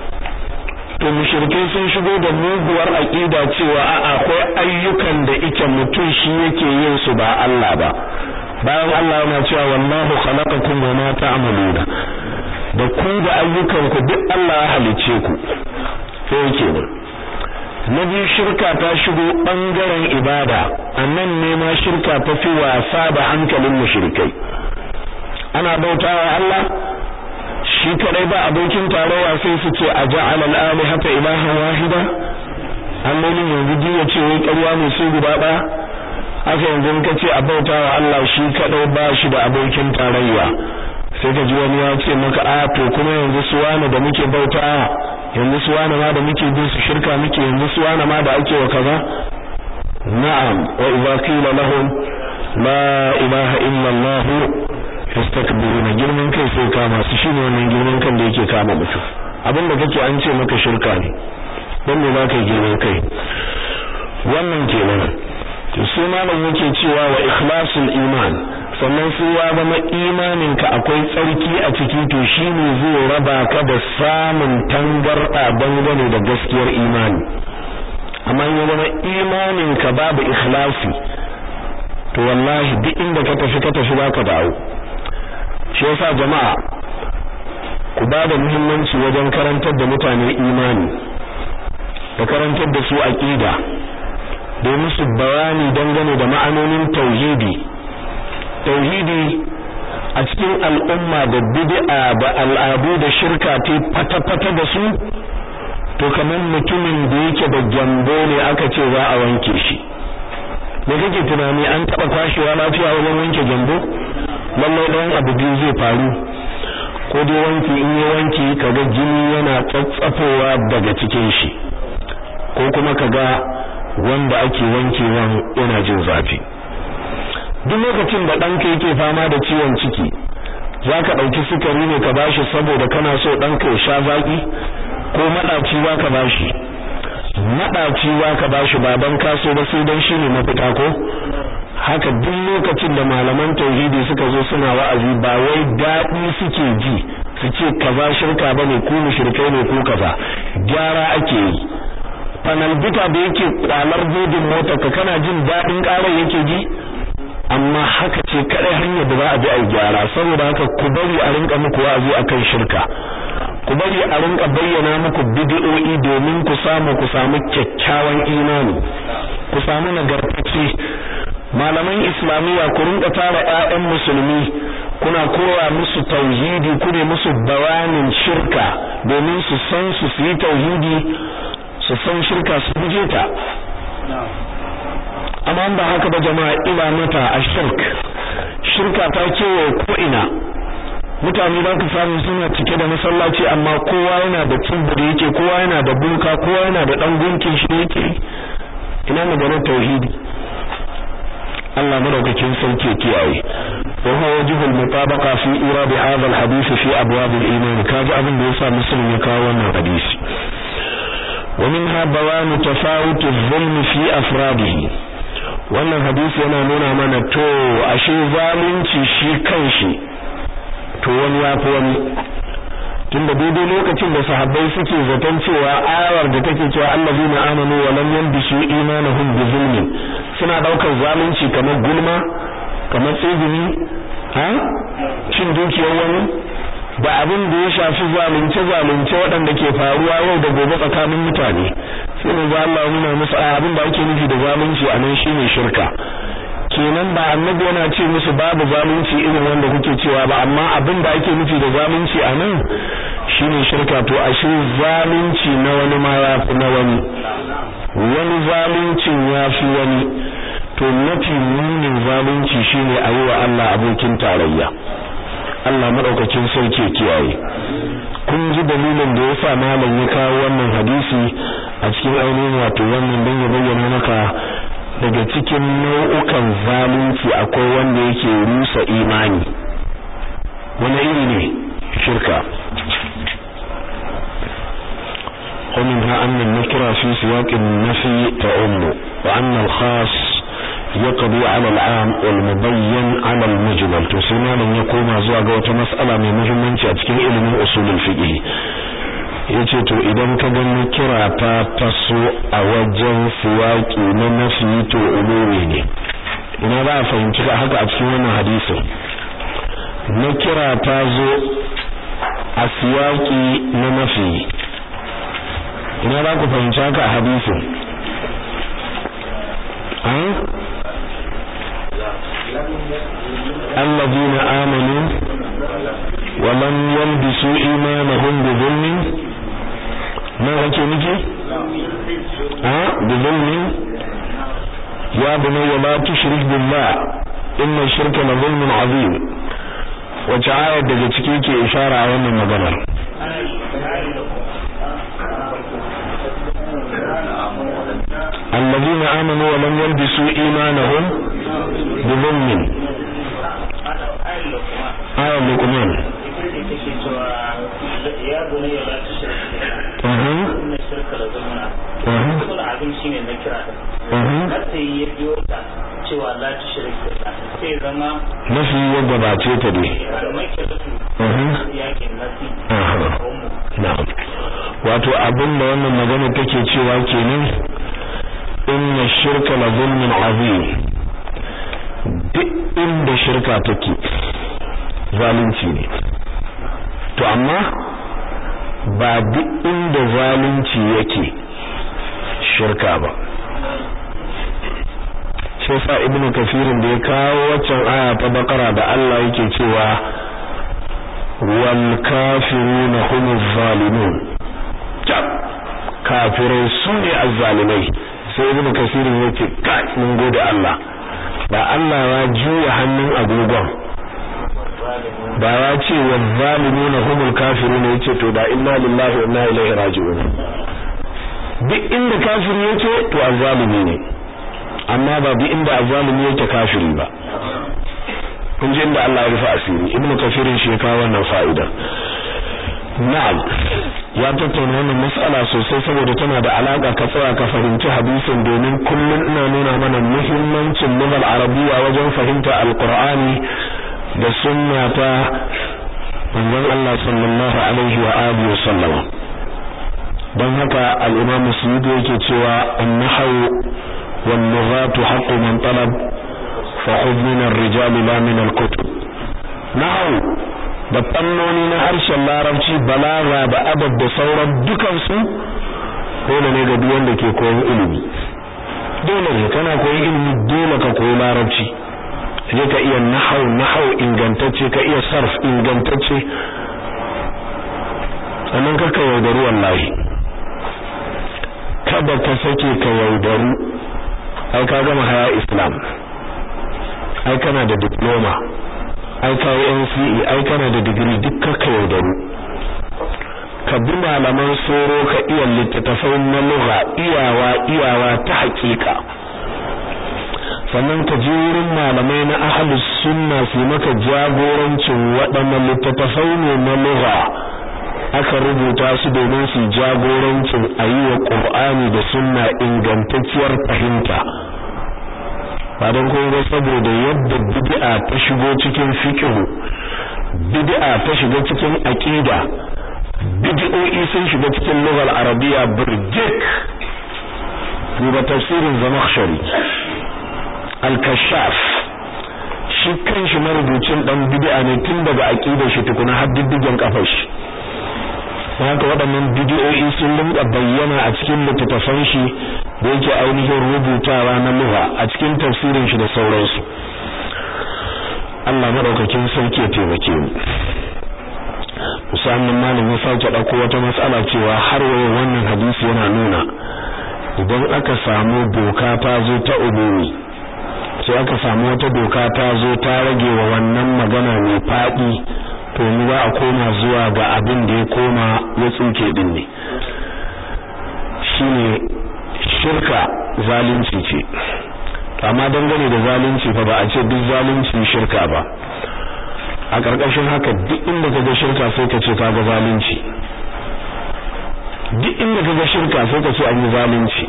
to mushrikai sun shigo da muguwar aqida cewa a akwai ayyukan da ike mutum shi yake yin su ba Allah ba bayan Allah yana cewa wallahu khalaqakum wa ma ta'maluna da ku da ayyukan ku duk Allah ya halice ku sai kenan na biyu shirka ta shigo bangaren ibada annan ne ma shirka ta fi wasa da hankalin mushrikai ana bautawa Allah shi kadai ba abokin tarowa sai su ce a ja'ala al-alihata ilahan wahida allolin yanzu duk ya ce wai ƙarya ne sai guda ɗaya haka yanzu ka ce a bautawa Allah shi kadai ba shi da abokin tarayya sai ka ji wani ya ce maka a to kuma yanzu su wani da muke bautawa yanzu su wani ma da muke bin su shirka muke yanzu su wani ma da ake wa kaza na'am wa idza qila lahum la ilaha illa allah yastakbiruna girman kai sai kama su shine wannan girman kan da yake kama mutum abinda kake an ce maka shirka ne dan me za ka yi girman kai wannan kenan to sai malam yake cewa wa ikhlasul iman sannan sai ya zama imanin ka akwai tsarki a ciki to shine zai raba ka da samun tangarda dangane da gaskiyar imani amma ya zama imanin ka babu ikhlasi to wallahi duk inda ka tafi ka tafi zaka dawo shi yasa jama'a ku ba da muhimmanci wajen karantar da mutane imani da karantar da su aqida da musu bayani dangane da ma'anonin tauhidi tauhidi a cikin al'umma da bid'a da al'adu da shirka ta fata-fata da su to kamar mutumin da yake da gyambo ne aka ce za a wanke shi me kake tunani an taba kwashewa lafiya wajen wanke gyambo lallai dan abu biyu zai faru ko dai wanki in yi wanki kaga jini yana tsatsafowa daga cikin shi ko kuma kaga wanda ake wankewan yana jin zafi duk lokacin da ɗanka yake fama da ciwon ciki za ka ɗauki sukari ne ka bashi saboda kana so ɗanka ya sha zaƙi ko maɗaci za ka bashi maɗaci za ka bashi ba don kaso ba sai don shi ne mafita ko haka duk lokacin da malaman tauhidi suka zo suna wa'azi ba wai daɗi suke ji su ce kaza shirka bane ku mushrikai ne ko kaza gyara ake yi fanalbita da yake kwalar bodin mota ka kana jin daɗin ƙarar yake ji amma haka ce kadai hanyar da za a bi a gyara saboda haka ku bari a rinka muku wa'azi akan shirka ku bari a rinka bayyana muku bid'o'i domin ku samu ku samu kyakkyawan imani ku samu nagartacce malaman islamiyya ku rinka tara ƴaƴan musulmi kuna koya musu tauhidi ku ne musu bayanin shirka domin su san su su yi tauhidi su san shirka su guje ta amma ba haka ba jama'a ila mata ashirk shirka ta kewaye ko ina mutane za ka samu suna cike da masallaci amma kowa yana da tsibbi da yake kowa yana da bunka kowa yana da dan gunkin shi yake ina maganar tauhidi Allah madaukakin sarki kiyaye wa huwa wajhul mutabaqa fi irad hadha alhadith fi abwab aliman kaji abin da yasa muslim ya kawo wannan hadisi wa minha bayan tafawut adh-dhulm fi afradihi wannan hadisi yana nuna mana to ashe zalunci shi kanshi to wani ya fi wani tunda daidai lokacin da sahabbai suke zaton cewa ayar da take cewa allazina amanu wa lam yalbisu imanuhum bi zulmin suna daukar zalunci kamar gulma kamar tsibini ha cin dukiyar wani da abin da ya shafi zalunce zalunce waɗanda ke faruwa yau da gobe tsakanin mutane sai manzo Allah ya nuna musu abin da ake nufi da zalunci anan shine shirka kenan ba annabi yana ce musu babu zalunci irin wanda kuke cewa ba amma abin da ake nufi da zalunci a nan shine shirka to ashe zalunci na wani ma ya fi na wani wani zaluncin ya fi wani to mafi munin zalunci shine a yi wa Allah abokin tarayya Allah madaukakin sarki kiyaye kun ji dalilin da yasa malam ya kawo wannan hadisi a cikin ainihin wato wannan don ya bayyana maka daga cikin nau'ukan zalunci akwai wanda yake rusa imani wani iri ne shirka ومنها أن النكرة في سياق النفي تعم وأن الخاص يقضي على العام والمبين على المجمل تسمى من يقوم زواج وتمسألة من مهمة تكين علم أصول الفقه yace to idan ka gani kira ta taso a wajen siyaki na nafi to umumi ne ina za a fahimci haka a cikin wannan hadisin na kira ta zo a siyaki na nafi ina za ku fahimci haka a hadisin الذين آمنوا ولم يلبسوا إيمانهم بظلم ما kake nufi a bizulmin ya bunayya la tushrik billah inna shirka la zulmun azim wace ayar daga ciki ke ishara a wannan maganar الذين آمنوا ولم يلبسوا إيمانهم بظلم آية لقمان يا بني لا تشرك إن الشرك لظلم عظيم كل عظيم شيء na kira da sai ya biyo ta cewa la tushrik billah sai zama nafi ya gabace ta dai kamar ke su yakin nasi na'am wato abin da wannan magana take cewa kenan inna shirka la zulmun azim duk inda shirka take zalunci ne to amma ba duk inda zalunci yake shirka ba shi yasa ibnu kafirin da ya kawo waccan aya ta bakara da Allah yake cewa wal kafiruna humuz zalimun kafirai su ne azzalimai sai ibnu kafirin yake kai mun gode Allah ba Allah ya juya hannun agogon ba ya ce wa zalimuna humul kafirun yace to da inna lillahi wa inna ilaihi raji'un duk inda kafiri yake to azzalimi ne amma ba duk inda azzalimi yake kafiri ba kun ji inda Allah ya rufa asiri ibnu kafirin shi ka wannan fa'ida na'am ya tattauna wannan mas'ala sosai saboda tana da alaka ka tsaya ka fahimci hadisin domin kullun ina nuna mana muhimmancin lugal arabiyya wajen fahimta alqur'ani da sunna ta manzon Allah sallallahu alaihi wa alihi wa sallam dan haka al-Imam Suyuti yake cewa an-nahwu wan lughatu haqqu man talab fa khudh min ar-rijal la min al-kutub nahwu da fannoni na harshen larabci balaga da adab da sauran dukan su dole ne ga duk wanda ke koyon ilimi dole ne kana koyon ilimi dole ka koyi larabci je ka iya nahau nahau ingantacce ka iya sarf ingantacce sannan ka ka yaudari wallahi kada ka sake ka yaudaru ai ka gama haya islam ai kana da diploma ai ka yi NCE ai kana da digiri duk ka yaudaru ka bi malaman soro ka iya littattafai na lugha iyawa iyawa ta hakika sannan ka je wurin malamai na ahlus sunna su maka jagorancin waɗannan littattafai ne na lugha aka rubuta su domin su jagorancin ayyuwa Qur'ani da sunna ingantacciyar fahimta ba don kuma saboda yadda bid'a ta shigo cikin fiqh bid'a ta shiga cikin aqida bid'o'i sun shiga cikin lughar arabiya burjik duba tafsirin zamakhshari al-kashaf shi kanshi marubucin dan bid'a ne tun daga aqidar shi tukuna har diddigen kafar shi haka waɗannan bidiyoyi sun rinka bayyana a cikin littattafan shi da yake ainihin rubutawa na lugha a cikin tafsirin shi da sauransu Allah madaukakin sarki ya taimake mu musamman malam ya sake ɗauko wata matsala cewa har waye wannan hadisi yana nuna idan aka samu doka ta zo ta umumi sai aka samu wata doka ta zo ta rage wa wannan magana mai faɗi to mu za a koma zuwa ga abin da ya koma ya tsuke din ne shine shirka zalunci ce amma dangane da zalunci fa ba a ce duk zalunci shirka ba a ƙarƙashin haka duk inda ka ga shirka sai ka ce ka ga zalunci duk inda ka ga shirka sai ka ce an yi zalunci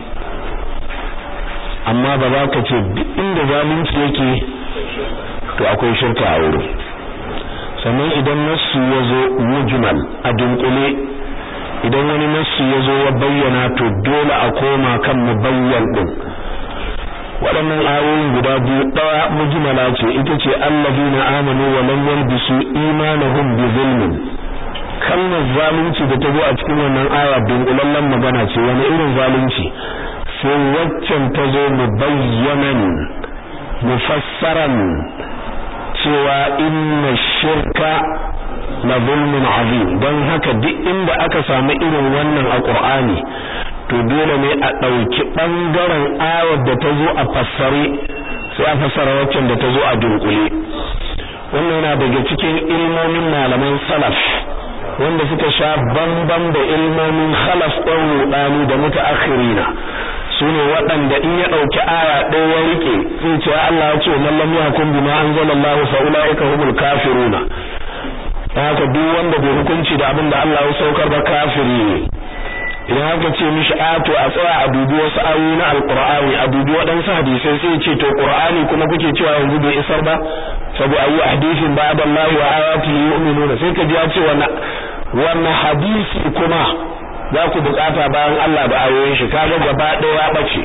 amma ba za ka ce duk inda zalunci yake to akwai shirka a wurin sannan idan nassu ya zo mujmal a dunkule idan wani nassu ya zo ya bayyana to dole a koma kan mubayyan din waɗannan ayoyin guda biyu ɗaya mujmala ce ita ce allazina amanu wa lam yalbisu imanahum bi zulmin kalmar zalunci da ta zo a cikin wannan aya dunkulallen magana ce wani irin zalunci sai waccan ta zo mubayyanan mufassaran cewa inna shirka la zulmun azim don haka duk inda aka samu irin wannan a Qur'ani to dole ne a ɗauki ɓangaren ayar da ta zo a fassare sai a fassara waccan da ta zo a dunkule wannan yana daga cikin ilmomin malaman salaf wanda suka sha bamban da ilmomin khalaf ɗan rudani da mutaakhirina sune waɗanda in ya ɗauki aya ɗaya ya rike zai ce Allah ya ce man lam yahkum bima anzalallahu fa ulaika humul kafiruna haka duk wanda bai hukunci da abin da Allah ya saukar ba kafiri ne idan haka ce mishi a to a tsaya a dubi wasu ayoyi na alqur'ani a dubi waɗansu hadisai sai ce to qur'ani kuma kuke cewa yanzu bai isar ba sabu ayu hadisin ba'da Allah wa ayatihi yu'minuna sai ka ji ya ce wannan wannan hadisi kuma za ku bukata bayan Allah da ayoyin shi kaga gaba ɗaya ya bace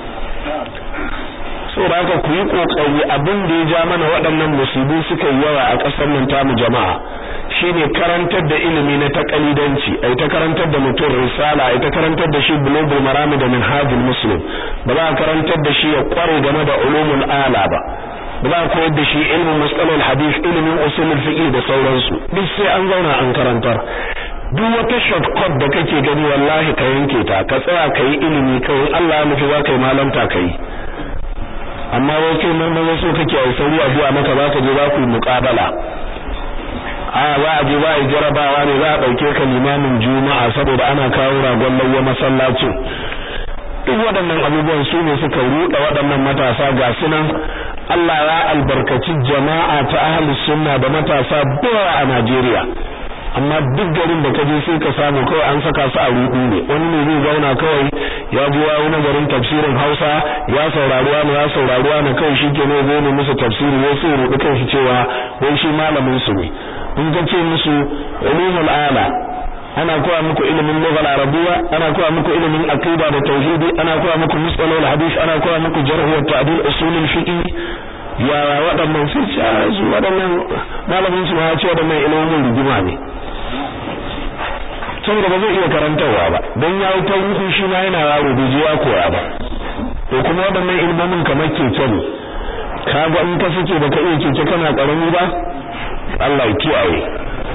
so da haka ku yi kokari abin da ya ja mana waɗannan musibu suka yi yawa a ƙasar nan tamu jama'a shine karantar da ilimi na takalidanci ai ta karantar da mutum risala ai ta karantar da shi bulugul marami da minhajul muslim ba za a karantar da shi ya kware game da ulumul ala ba ba za a koyar da shi ilmin mustalahul hadith ilimin usulul fiqh da sauransu duk sai an zauna an karantar duk wata shortcut da kake gani wallahi ka yanke ta ka tsaya ka yi ilimi kawai Allah ya nufi za ka yi malanta ka yi amma wai kai nan so kake a sauri a zuwa maka za ka je za ku yi muƙabala a za a je za a yi jarabawa ne za a ɗauke ka limamin juma'a saboda ana kawo ragon lauya masallacin duk waɗannan abubuwan su ne suka ruɗa waɗannan matasa ga sunan Allah ya albarkaci jama'a ta ahlus sunna da matasa bawa a Najeriya amma duk garin da ka je sai ka samu kawai an saka su a rudu ne wani ne zai zauna kawai ya ji wa wani garin tafsirin Hausa ya saurari wani ya saurari wani kawai shi ke ne zai ne musu tafsiri wai sai rudu kan shi cewa wai shi malamin su ne in ka ce musu ulumul ala ana koya muku ilimin lughal arabiyya ana koya muku ilimin aqida da tauhidi ana koya muku mustalahul hadith ana koya muku jarh wa ta'dil usulul fiqh ya waɗannan sai ce su waɗannan malamin su ma ya ce waɗannan ilimin rigima ne saboda ba zai iya karantarwa ba don ya yi tarihi shi ma yana yaro bai je ya koya ba to kuma waɗannan ilmomin kamar keke ne ka ga in ka suke da ka iya keke kana ƙarami ba Allah ya kiyaye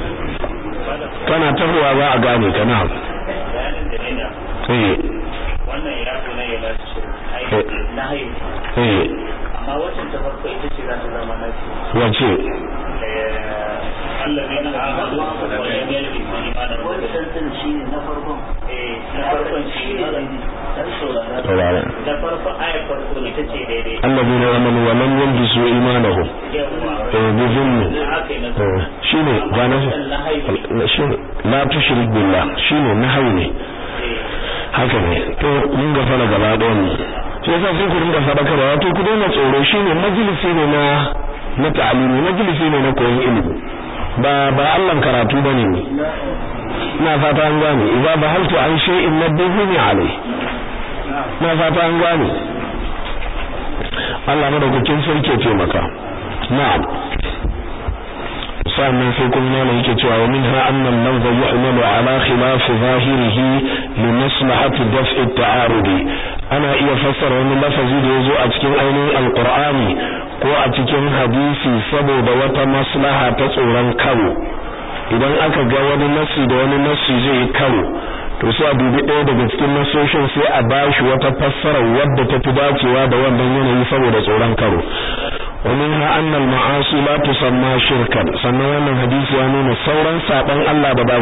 kana tahowa za a gane ka na eh wannan ya zo ne ya lafi shirk na hayu eh amma wacce ta farko ita ce za ta zama nafi wace Allah ne na amadu wa ya ne bi imanin wancan din shi ne na farkon eh na farkon shi ne dan saurara saurara na farko ayar farko ne tace daidai alladhina amanu wa lam yalbisu imanahum yawa eh bi zulmi haka ne eh shine gane na hayu shine la tushrik billah shine nahayi ne haka ne to mun ga fara gaba ɗayan mu sai yasa sai ku dinga sadakarwa wato ku daina tsoro shine majalisi ne na na ta'alimi majalisi ne na koyon ilimi ba ba Allah karatu bane ne ina fata an gane idza bahaltu an shay'in nabbihi alai na fata an gane Allah madaukakin sarki ya taimaka na'am sannan sai kuma yana yake cewa wa minha anna al-lafza yuhmalu ala khilaf zahirihi li maslahati daf'i at-ta'arudi ana iya fassara wani lafazi da yazo a cikin ainihin alqur'ani ko a cikin hadisi saboda wata maslaha ta tsoron karo idan aka ga wani nasi da wani nasi zai yi karo to sai a dubi ɗaya daga cikin nasoshin sai a bashi wata fassara wadda ta fi dacewa da wannan yanayi saboda tsoron karo ومنها أن المعاصي لا تسمى شركا sannan wannan hadisi ya nuna sauran saban Allah da ba